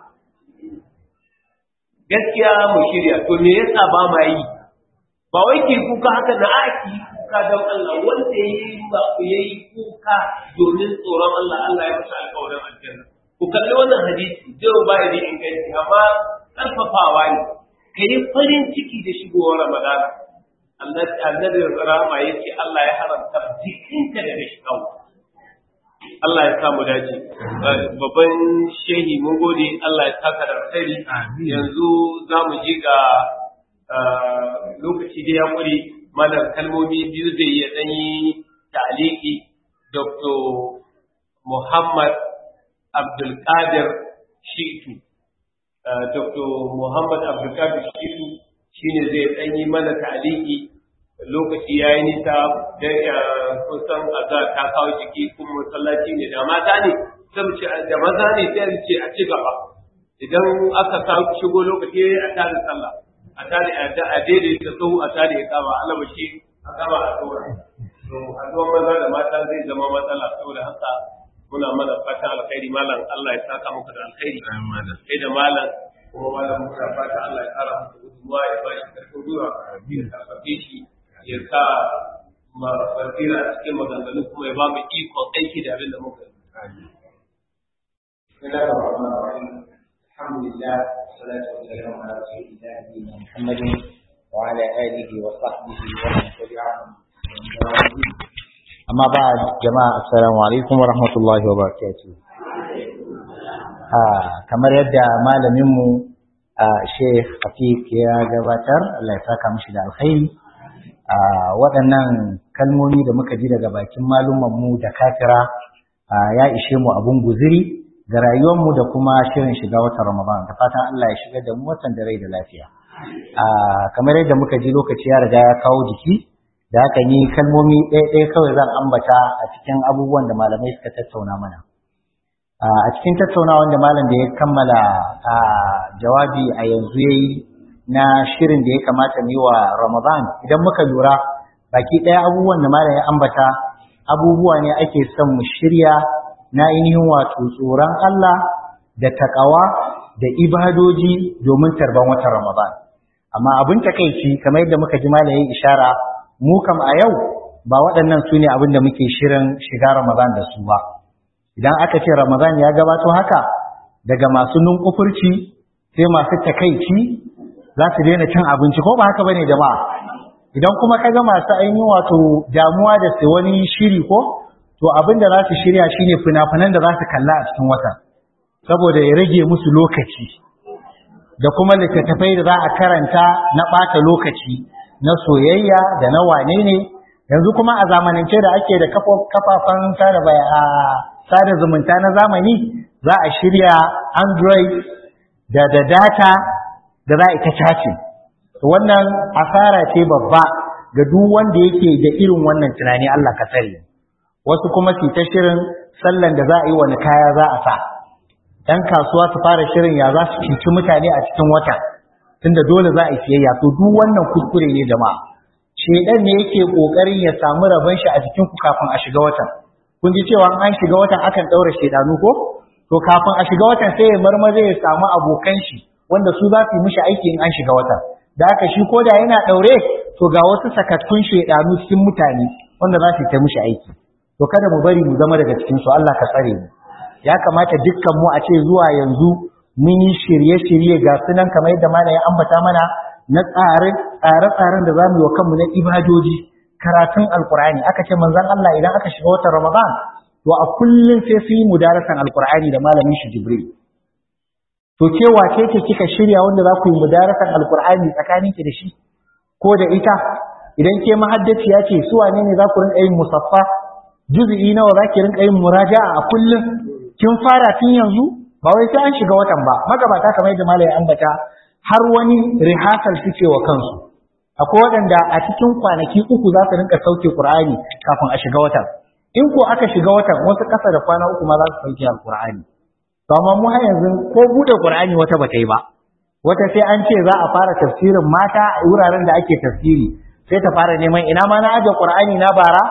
gaskiya mu shirya to me yasa ba ma yi ba wai ki kuka haka na aki kuka don Allah wanda ya yi ba ku yayi kuka domin tsoron Allah Allah ya masa alƙawarin aljanna ku kalli wannan hadisi zai ba da inganci amma ƙarfafawa ne ka yi farin ciki da shigowar Ramadana annabi rama ya ce Allah ya haramta jikinka daga shiga Allah ya samu dace babban shehi mun gode Allah ya saka da alkhairi yanzu za mu ji ga lokaci da ya kure mana kalmomi biyu zai iya dan yi ta'aliki Dr. Muhammad Abdul Qadir Shitu Dr. Muhammad Abdulkadir Shitu shine zai ɗan yi mana ta'aliki lokaci yayi nisa da kusan azar ta kawo jiki kuma masallaci ne da mata ne sai ce da maza ne sai ce a ci gaba idan aka sa shigo lokaci a tare sallah a tare a daidaita sau a tare ya kama alabashi a kama a tsora to haduwar maza da mata zai zama matsala saboda haka muna mana fatan alkhairi malam Allah ya saka muku da alkhairi sai da malam kuma malam muna fata Allah ya kara muku gudunmuwa ya ba shi karfin gwiwa ya karfafe shi ya sa ma basira a cikin maganganu kuma ya ba mu ikon aiki da abin da muka yi. الحمد لله والصلاة والسلام على رسول الله نبينا محمد وعلى آله وصحبه ومن تبعهم أما بعد جماعة السلام عليكم ورحمة الله وبركاته kamar yadda malaminmu Sheikh Afiq ya gabatar Allah ya saka mishi da alkhairi waɗannan kalmomi da muka ji daga bakin malumanmu da kafira ya ishe mu abun guziri ga rayuwarmu da kuma shirin shiga watan Ramadan da fatan Allah ya shigar da mu watan da rai da lafiya. kamar yadda muka ji lokaci ya riga ya kawo jiki da haka ni kalmomi ɗaya ɗaya kawai zan ambata a cikin abubuwan da malamai suka tattauna mana. a cikin tattaunawan da malam da ya kammala jawabi a yanzu ya yi na shirin da ya kamata mu yi wa Ramadan idan muka lura baki ɗaya abubuwan da malam ya ambata abubuwa ne ake son mu shirya na ainihin wato tsoron Allah da takawa da ibadoji domin tarban watan Ramadan. Amma abin takaici kamar yadda muka ji malayin ishara mu kam a yau ba waɗannan su ne abin da muke shirin shiga Ramadan da su ba. Idan aka ce Ramadan ya gabato haka daga masu nunkufurci sai masu takaici za su daina cin abinci ko ba haka bane jama'a. Idan kuma ka ga masu ainihin wato damuwa da sai wani shiri ko to abin da za su shirya shine fina-finan da za su kalla a cikin watan saboda ya rage musu lokaci da kuma littattafai da za a karanta na ɓata lokaci na soyayya da na wane ne yanzu kuma a zamanance da ake da kafafen sada zumunta na zamani za a shirya android da da data da za a ita chatting wannan asara ce babba ga duk wanda yake da irin wannan tunani Allah ka tsare wasu kuma su ta shirin sallan da za a yi wani kaya za a sa ɗan kasuwa su fara shirin ya za su cuci mutane a cikin wata tunda dole za a yi siyayya to duk wannan kuskure ne jama'a shedan ne yake kokarin ya samu rabon shi a jikin ku kafin a shiga watan kun ji cewa an shiga watan akan daura shedanu ko to kafin a shiga watan sai ya marmaza ya samu abokan shi wanda su za su yi mishi aiki in an shiga watan da haka shi ko da yana daure to ga wasu sakattun shedanu cikin mutane wanda za su yi ta mishi aiki to kada mu bari mu zama daga cikin su Allah ka tsare mu ya kamata dukkan mu a ce zuwa yanzu mun yi shirye-shirye ga sunan kamar yadda mana ya ambata mana na tsare-tsaren da za mu yi wa kanmu na ibadoji karatun alkur'ani aka ce manzon Allah idan aka shiga watan Ramadan to a kullum sai su yi mudarasan alkur'ani da malamin shi Jibril to ke wace ce kika shirya wanda za ku yi mudarasan alkur'ani tsakaninki da shi ko da ita idan ke mahaddaciya ce su wane ne za ku rinka yin musaffa juz'i nawa za ki rinka yin muraja'a a kullum kin fara tun yanzu ba wai sai an shiga watan ba magabata kamar yadda malai ambata har wani rehearsal suke wa kansu akwai waɗanda a cikin kwanaki uku za su rinka sauke Qur'ani kafin a shiga watan in ko aka shiga watan wasu ƙasa da kwana uku ma za su sauke Al-Qur'ani to amma mu har yanzu ko bude Qur'ani wata bata yi ba wata sai an ce za a fara tafsirin mata a wuraren da ake tafsiri sai ta fara neman ina ma na aje Qur'ani na bara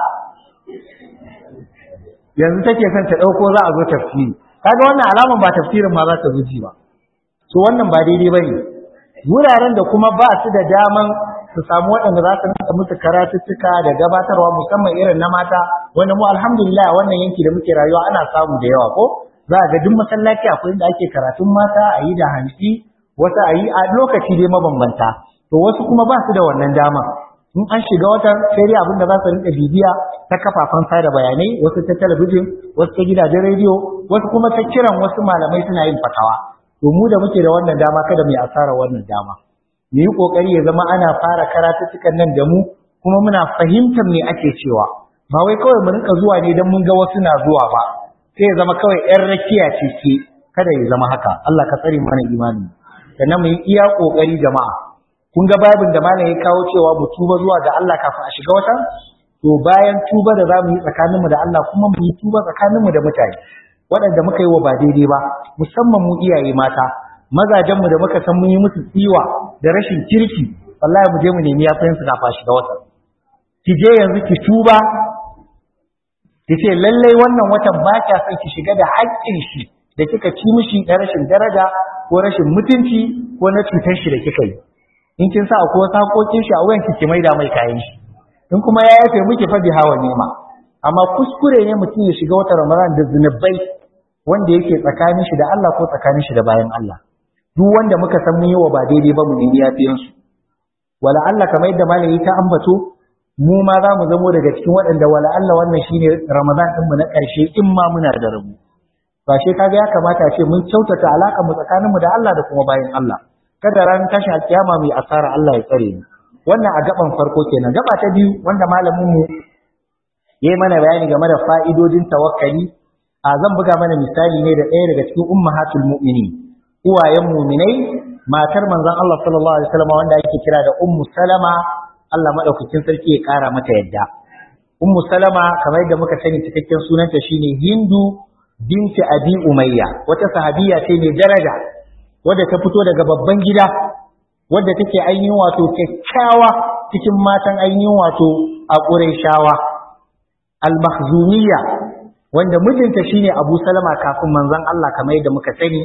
yanzu take son ta ɗauko za a zo tafsiri kaga wannan alaman ba tafsirin ma za ta zuci ba so wannan ba daidai ba ne wuraren da kuma ba su da daman su samu waɗanda za su rinka musu karatuttuka da gabatarwa musamman irin na mata wanda mu alhamdulillah wannan yanki da muke rayuwa ana samu da yawa ko za a ga duk masallaci akwai inda ake karatun mata a yi da hantsi wasu a yi a lokaci dai mabambanta to wasu kuma ba su da wannan dama in an shiga watan sai dai abin da za su rinka bibiya ta kafafen sada bayanai wasu ta talabijin wasu ta gidajen rediyo wasu kuma ta kiran wasu malamai suna yin fatawa to mu da muke da wannan dama kada mu yi asara wannan dama mu yi kokari ya zama ana fara karatuttukan nan da mu kuma muna fahimtar me ake cewa ba wai kawai mu rinka zuwa ne dan mun ga wasu na zuwa ba sai ya zama kawai yan rakiya ce ke kada ya zama haka Allah ka tsare mana imani sannan mu yi iya kokari jama'a kun ga babin da malam ya kawo cewa mu tuba zuwa ga Allah kafin a shiga watan to bayan tuba da zamu yi tsakaninmu da Allah kuma mu yi tuba tsakaninmu da mutane waɗanda muka yi wa ba daidai ba musamman mu iyaye mata mazajenmu da muka san mun yi musu tsiwa da rashin kirki wallahi mu je mu nemi yafiyan su kafin a shiga watan ki je yanzu ki tuba ki ce lallai wannan watan ba kya son ki shiga da haƙƙin shi da kika ci mishi na rashin daraja ko rashin mutunci ko na cutar shi da kika yi in kin sa akwai wasu haƙoƙin shi a wuyan ki ki maida mai kayan shi in kuma ya yafe miki fa hawa nema amma kuskure ne mutum ya shiga wata ramadan da zunubai wanda yake tsakanin shi da Allah ko tsakanin shi da bayan Allah duk wanda muka san mun yi wa ba daidai ba mu nemi yafiyan su wala Allah kamar yadda malami ta ambato mu ma za mu zamo daga cikin waɗanda wala Allah wannan shine ramadan din mu na ƙarshe in ma muna da rabu ba shi kaga ya kamata ce mun kyautata alaƙar mu tsakanin mu da Allah da kuma bayan Allah kada ran tashi alkiyama mai asara Allah ya tsare mu wannan a gaban farko kenan gaba ta biyu wanda malamin mu yayi mana bayani game da fa'idodin tawakkali a zan buga mana misali ne da ɗaya daga cikin ummahatul mu'minin uwayen mu'minai matar manzon Allah sallallahu alaihi wasallam wanda ake kira da ummu salama Allah madaukakin sarki ya kara mata yadda ummu salama kamar yadda muka sani cikakken sunanta shine hindu binti abi umayya wata sahabiya ce mai daraja wadda ta fito daga babban gida wadda take ainihin wato kyakkyawa cikin matan ainihin wato a ƙurayshawa al-makhzumiyya wanda mijinta shine Abu Salama kafin manzon Allah kamar yadda muka sani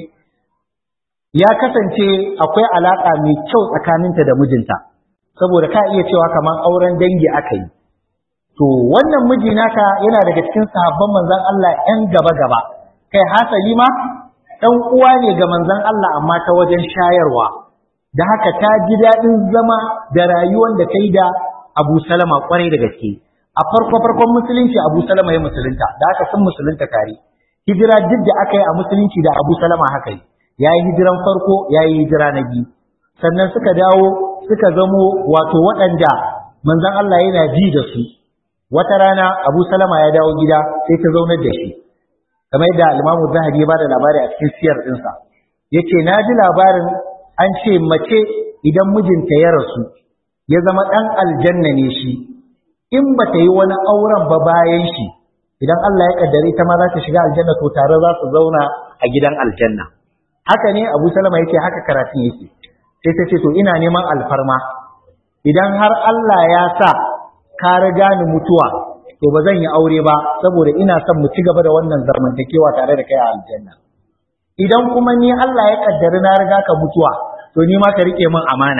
ya kasance akwai alaka mai kyau tsakaninta da mijinta saboda ka iya cewa kamar auren dangi aka yi to wannan miji naka yana daga cikin sahabban manzon Allah ƴan gaba gaba kai hasali ma ɗan uwa ne ga manzon Allah amma ta wajen shayarwa da haka ta ji daɗin zama da rayuwar da ta yi da Abu Salama kwarai da gaske a farko farkon musulunci Abu Salama ya musulunta da haka sun musulunta tare hijira duk da aka yi a musulunci da Abu Salama haka yi yayi hijiran farko yayi hijira na biyu sannan suka dawo suka zamo wato waɗanda manzon Allah yana ji da su wata rana Abu Salama ya dawo gida sai ta zaunar da shi kamar yadda Imam Zahabi ya bada labari a cikin siyar ɗinsa yace na ji labarin an ce mace idan mijinta ya rasu ya zama ɗan aljanna ne shi in ba ta yi wani auren ba bayan shi idan Allah ya kaddare ta ma za ta shiga aljanna to tare za su zauna a gidan aljanna haka ne Abu Salama yake haka karatun yake sai ta ce to ina neman alfarma idan har Allah ya sa ka riga ni mutuwa to ba zan yi aure ba saboda ina son mu ci gaba da wannan zamantakewa tare da kai a aljanna idan kuma ni Allah ya kaddari na riga ka mutuwa to ni ma ka rike min amana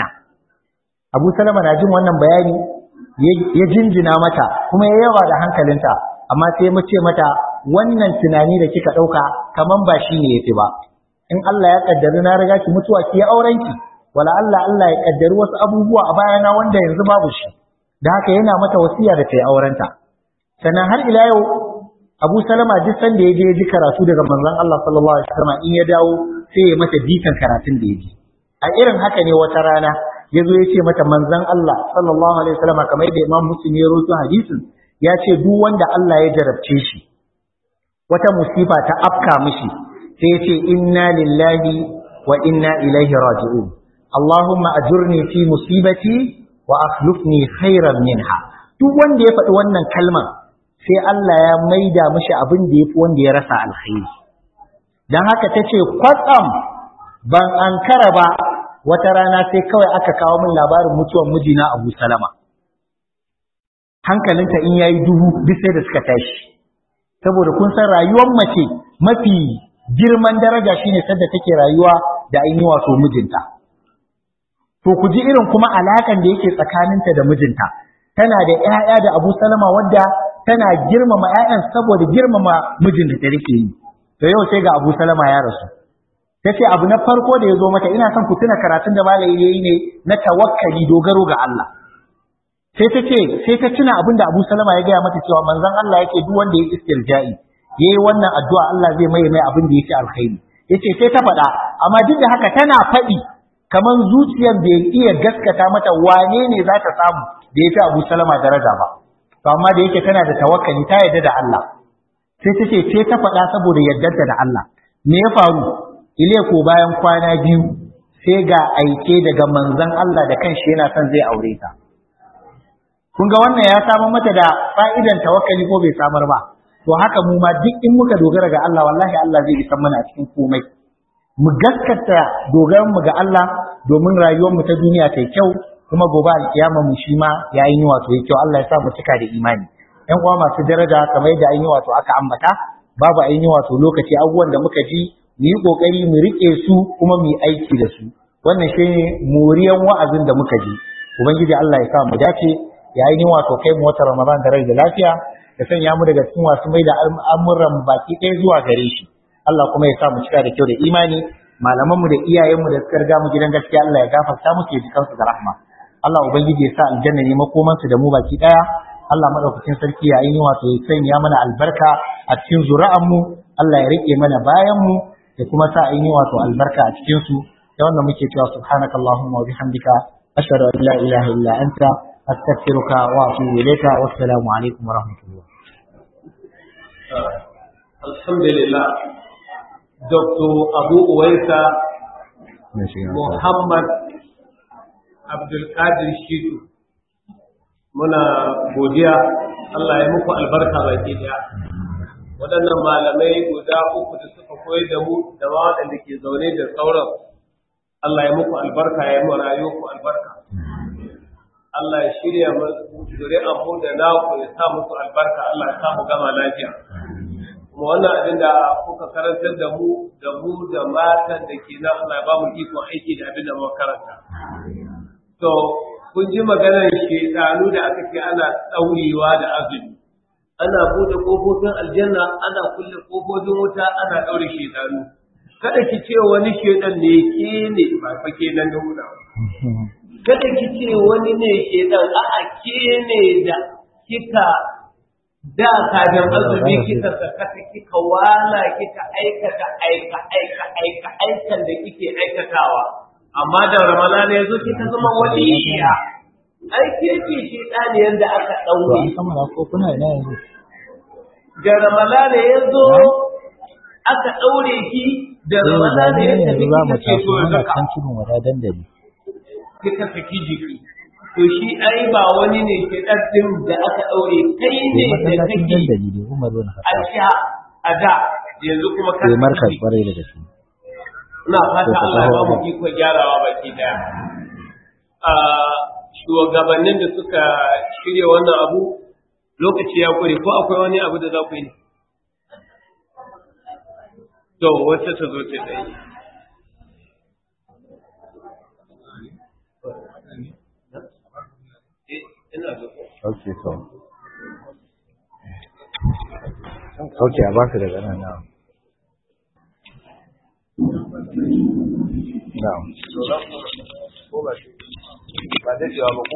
Abu Salama na jin wannan bayani ya jinjina mata kuma ya yawa da hankalinta amma sai mu ce mata wannan tunani da kika dauka kaman ba shi ne yafi ba in Allah ya kaddari na riga ki mutuwa ki aurenki wala Allah Allah ya kaddari wasu abubuwa a bayana wanda yanzu babu shi da haka yana mata wasiya da ta yi aurenta sannan har ila yau Abu Salama duk sanda ya je ya ji karatu daga manzon Allah sallallahu alaihi wasallam in ya dawo sai ya mata bitan karatun da ya ji a irin haka ne wata rana ya zo ya ce mata manzon Allah sallallahu alaihi wasallam kamar yadda Imam Muslim ya rawaito hadisin ya ce duk wanda Allah ya jarabce shi wata musifa ta afka mishi sai ya ce inna lillahi wa inna ilaihi raji'un Allahumma ajurni fi musibati wa akhlifni khairan minha duk wanda ya faɗi wannan kalmar sai Allah ya maida mishi abin da yafi wanda ya rasa alkhairi dan haka tace kwatsam ban ankara ba wata rana sai kawai aka kawo min labarin mutuwar mijina Abu Salama hankalinta in yayi duhu duk sai da suka tashi saboda kun san rayuwar mace mafi girman daraja shine sadda take rayuwa da ainihin wato mijinta to ku ji irin kuma alakan da yake tsakaninta da mijinta tana da ƴaƴa da Abu Salama wadda tana girmama ƴaƴan saboda girmama mijinta da take yi to yau sai ga Abu Salama ya rasu tace abu na farko da ya zo mata ina son ku tuna karatun da malai yayi ne na tawakkali dogaro ga Allah sai ta ce sai ta tuna abin da Abu Salama ya gaya mata cewa manzon Allah yake duk wanda ya istirja'i yayi wannan addu'a Allah zai mai mai abin da yake alkhairi yace sai ta faɗa amma duk da haka tana faɗi kaman zuciyar bai iya gaskata mata wane ne za ta samu da ya fi Abu Salama daraja ba to amma da yake tana da tawakkali ta yarda da Allah sai ta ce sai ta faɗa saboda yardarta da Allah me ya faru ile ko bayan kwana biyu sai ga aike daga manzon Allah da kanshi yana son zai aure ta kun ga wannan ya samar mata da fa'idan tawakkali ko bai samar ba to haka mu ma duk in muka dogara ga Allah wallahi Allah zai isa mana a cikin komai mu gaskata dogaran mu ga Allah domin rayuwar mu ta duniya ta kyau kuma gobe alkiyama mu shi ma ya yi wato ya kyau Allah ya sa mu cika da imani ƴan uwa masu daraja kamar yadda an yi wato aka ambata babu ainihin wato lokaci abubuwan da muka ji mu yi kokari mu rike su kuma mu yi aiki da su wannan shine moriyan wa'azin da muka ji ubangiji Allah ya sa mu dace ya yi wato kai mu wata Ramadan da rai da lafiya ya sanya mu daga cikin wasu mai da al'amuran baki ɗaya zuwa gare shi Allah kuma ya sa mu cika da kyau da imani malamanmu da iyayenmu da suka riga mu gidan gaskiya Allah ya gafarta musu ya ji kansu da rahma Allah ubangiji ya sa aljanna ne makomansu da mu baki ɗaya Allah madaukakin sarki ya yi wato ya sanya mana albarka a cikin zuri'anmu Allah ya rike mana bayan mu ya kuma sa yi wato albarka a cikin su da wannan muke cewa subhanakallahumma wa bihamdika ashhadu an la ilaha illa anta أستغفرك وأتوب إليك والسلام عليكم ورحمة الله الحمد لله دكتور أبو أويسا محمد عبد القادر شيدو muna godiya Allah ya muku albarka baki daya waɗannan malamai guda uku da suka koyar da mu da ma waɗanda ke zaune da sauran Allah ya muku albarka ya yi mu rayuwarku albarka Allah ya shirya zuri'an mu da naku ya sa musu albarka Allah ya sa mu gama lafiya kuma wannan abin da kuka karantar da mu da mu da matan da ke nan Allah ya ba mu ikon aiki da abin da muka karanta to kun ji maganar shedanu da aka ce ana tsaurewa da azumi ana bude kofofin aljanna ana kulle kofofin wuta ana daure shedanu kada ki ce wani shedan ne ke ne ba fa kenan da wuta kada ki ce wani ne ke dan a'a ke ne da kika da kafin azumi kika sakata kika wala kika aikata aika aika aika aikan da kike aikatawa amma da ramadana yazo kika zama waliya ai ke ce shi dani yanda aka daure ko kuna ina yanzu da ramadana yazo aka daure ki da ramadana ya tafi kika ce to zaka kan tudun wada dandali kika saki jiki to shi ai ba wani ne ke ɗin da aka ɗaure kai ne da kake dandali da Umar bin a Khattab sha a da yanzu kuma ka sai markaz kwarai da gaske ina fata Sai ka Allah ya ba kawo mu iko gyarawa baki daya a shugabannin da suka shirya wannan abu lokaci ya kure ko akwai wani abu da za ku yi ne to wacce ta zo ta tsaye Eh, ina zo okay so okay a baka daga nan na na'am ba da cewa ba ku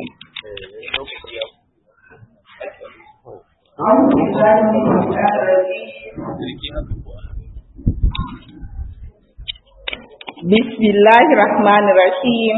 بسم الله الرحمن الرحيم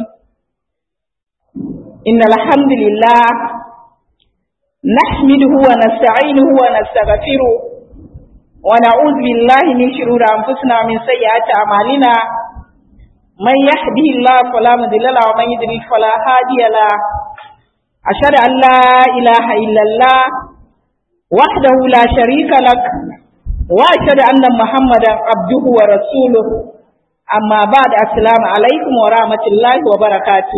إن الحمد لله نحمده ونستعينه ونستغفره ونعوذ بالله من شرور أنفسنا ومن سيئات أعمالنا من يهده الله فلا مضل له ومن يضلل فلا هادي له أشهد أن لا إله إلا الله وحده لا شريك لك وأشهد أن محمدا عبده ورسوله amma ba da assalamu alaikum wa rahmatullahi wa barakatu.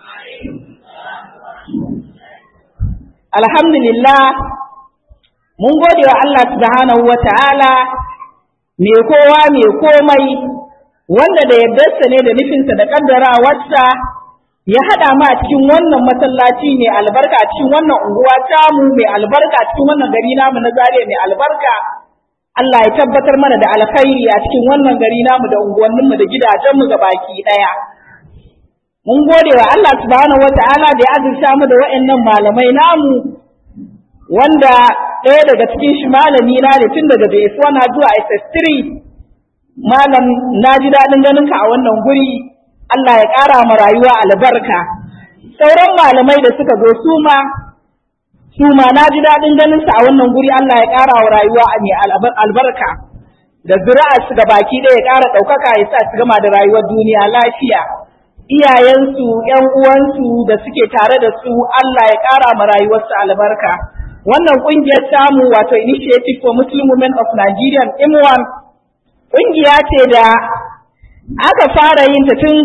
Alhamdulillah, mun gode wa Allah subhanahu wa ta'ala, mai kowa mai komai, wanda da yardarsa ne da nufinsa da ƙaddarawarsa ya haɗa mu a cikin wannan masallaci mai albarka a cikin wannan unguwa tamu mai albarka a cikin wannan gari namu na zariya mai albarka. Allah ya tabbatar mana da alkhairi a cikin wannan gari namu da unguwanninmu da gidajenmu ga baki ɗaya. Mun gode wa Allah subhanahu wa ta'ala da ya azurta mu da wa'annan malamai namu wanda ɗaya daga cikin shi malami na ne tun daga JS1 zuwa SS3 malam na ji daɗin ganin ka a wannan guri Allah ya ƙara ma rayuwa albarka. Sauran malamai da suka zo su ma su ma na ji daɗin ganin su a wannan guri Allah ya ƙara wa rayuwa mai albarka da zuri'arsu ga baki ɗaya ya ƙara ɗaukaka ya sa su gama da rayuwar duniya lafiya iyayensu ƴan uwansu da suke tare da su Allah ya ƙara ma rayuwarsu albarka wannan ƙungiyar tamu wato Initiative for Muslim Women of Nigeria IMWAN ƙungiya ce da aka fara yin ta tun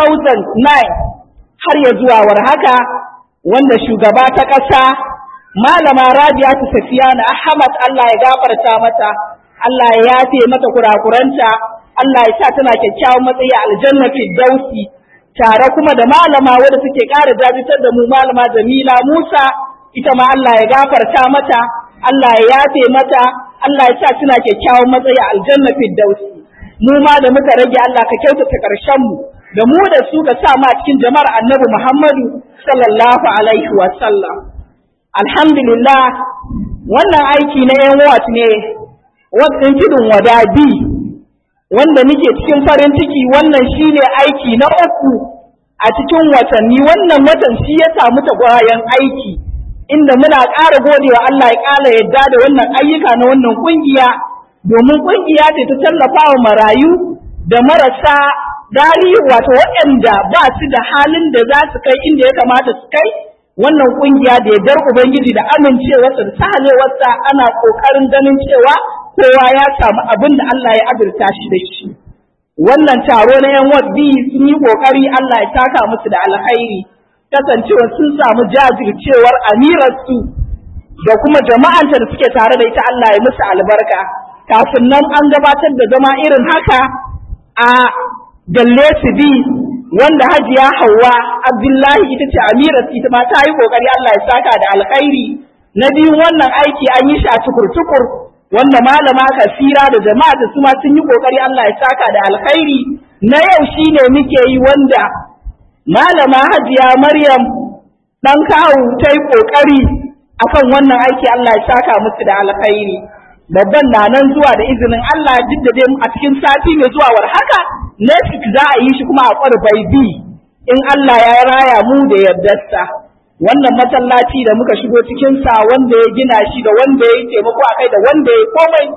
2009 har ya zuwa war haka wanda shugaba ta ƙasa malama Rabi'atu Safiyana Ahmad Allah ya gafarta mata Allah ya yafe mata kurakuranta Allah ya sa tana kyakkyawan matsayi a aljanna Firdausi tare kuma da malama wadda take ƙara jajitar da mu malama Jamila Musa ita ma Allah ya gafarta mata Allah ya yafe mata Allah ya sa tana kyakkyawan matsayi a aljanna Firdausi mu ma da muka rage Allah ka kyautata ƙarshen mu da mu da su ka sa ma cikin jama'ar Annabi Muhammadu sallallahu alaihi wa sallam alhamdulillah wannan aiki na yan wat ne wadin tudun wadabi wanda nake cikin farin ciki wannan shine aiki na uku a cikin watanni wannan watan shi ya samu tagwayen aiki inda muna ƙara godewa Allah ya ƙara yadda da wannan ayyuka na wannan kungiya domin kungiya ce ta tallafa wa marayu da marasa galihu wato waɗanda ba su da halin da za su kai inda ya kamata su kai wannan kungiya da yardar ubangiji da amincewarsa da sahalewarsa ana ƙoƙarin ganin cewa kowa ya samu abin da Allah ya azurta shi da shi wannan taro na yan wadbi sun yi ƙoƙari Allah ya taka musu da alkhairi kasancewa sun samu jajircewar amirarsu da kuma jama'anta da suke tare da ita Allah ya musu albarka kafin nan an gabatar da zama irin haka a Dalle bi wanda Hajiya Hauwa Abdullahi ita ce Amirat ita ma ta yi kokari Allah ya saka da alkhairi na biyu wannan aiki an yi shi a tukur-tukur wanda malama kasira da jama'a da su ma sun yi kokari Allah ya saka da alkhairi na yau shine muke yi wanda malama Hajiya Maryam dan kawu ta yi kokari akan wannan aiki Allah ya saka musu da alkhairi babban na nan zuwa da izinin Allah duk da dai a cikin sati mai zuwa war haka next za a yi shi kuma a ƙwarbai bi in Allah ya raya mu da yardarsa wannan masallaci da muka shigo cikin sa wanda ya gina shi da wanda ya taimako a kai da wanda ya komai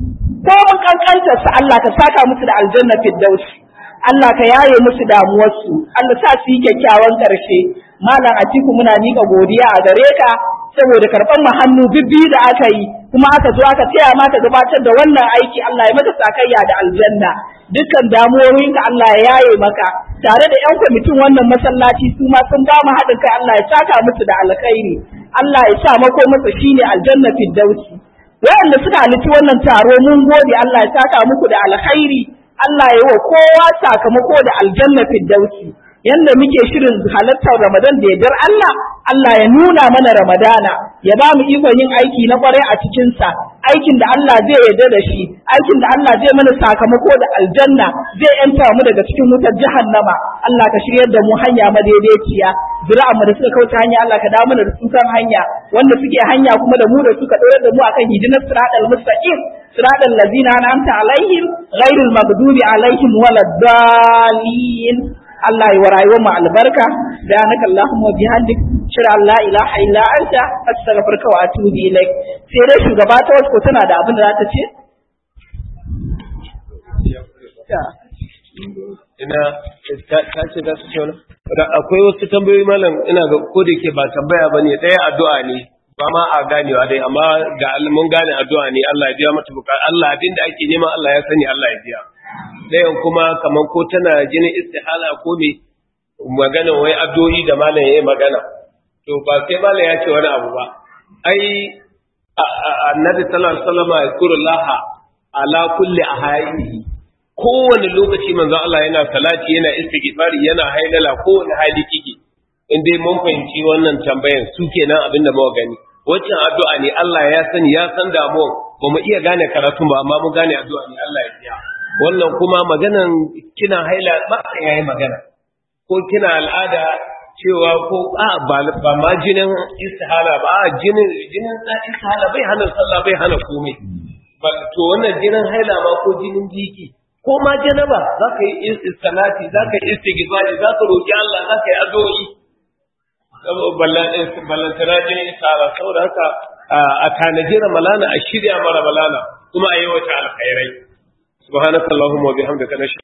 ko mun kankantar sa Allah ka saka musu da aljanna firdausi Allah ka yaye musu damuwarsu Allah sa su yi kyakkyawan ƙarshe malam Atiku muna miƙa godiya a gare ka saboda karɓar mu hannu bibbi da aka yi kuma aka zo aka taya ma ka gabatar da wannan aiki Allah ya maka sakayya da aljanna dukkan damuwoyinka Allah ya yaye maka tare da yan kwamitin wannan masallaci su ma sun ba mu haɗin kai Allah ya saka musu da alkhairi Allah ya sa mako masa shine aljanna firdausi wayanda suka halitti wannan taro mun gode Allah ya saka muku da alkhairi Allah ya yi wa kowa sakamako da aljanna firdausi yanda muke shirin halartar Ramadan da yardar Allah, Allah ya nuna mana Ramadana, ya ba mu ikon yin aiki na kwarai a cikinsa, aikin da Allah zai yarda da shi, aikin da Allah zai mana sakamako da aljanna, zai yanta mu daga cikin wutar jahannama. Allah ka shiryar da mu hanya madaidaiciya, zuri'an mu da suka kauce hanya Allah ka dawo mana da su kan hanya, wanda suke hanya kuma da mu da suka ɗora da mu akan hidinar siratal mustaqim. صراط الذين أنعمت عليهم غير المغضوب عليهم ولا الضالين Allah yi wa rayuwar mu albarka da naka Allahumma bihamdik shira la ilaha illa anta astaghfiruka wa atubu ilaik sai dai shugaba ta wasu tana da abin da za ta ce ina ta ce za su ce wani akwai wasu tambayoyi malam ina ga ko da ke ba tambaya bane ɗaya addu'a ne ba ma a ganewa dai amma ga mun gane addu'a ne Allah ya biya mata bukata Allah abinda ake nema Allah ya sani Allah ya biya ɗayan kuma kamar ko tana jinin istihala ko me magana wai addu'o'i da malam yayi magana to ba sai malam ya ce wani abu ba ai annabi sallallahu alaihi wasallam yazkurullaha ala kulli ahayinihi kowane lokaci manzon Allah yana salati yana istighfari yana hailala kowane hali kike in dai mun fahimci wannan tambayan su kenan abin da muka gani waccan addu'a ne Allah ya sani ya san damuwan ba mu iya gane karatun ba amma mun gane addu'a ne Allah ya biya wannan kuma maganan kina haila ba yayi magana ko kina al'ada cewa ko a ba ba ma jinin istihala ba a jinin jinin istihala bai hana sallah bai hana komai ba to wannan jinin haila ma ko jinin jiki ko ma janaba za ka yi salati za ka yi istighfari za ka roki Allah za ka yi addu'o'i ballantana jinin isara saboda haka a tanaji ramalana a shirya mara ramalana kuma a yi wata alkhairai subhanakallahumma wa bihamdika nashhadu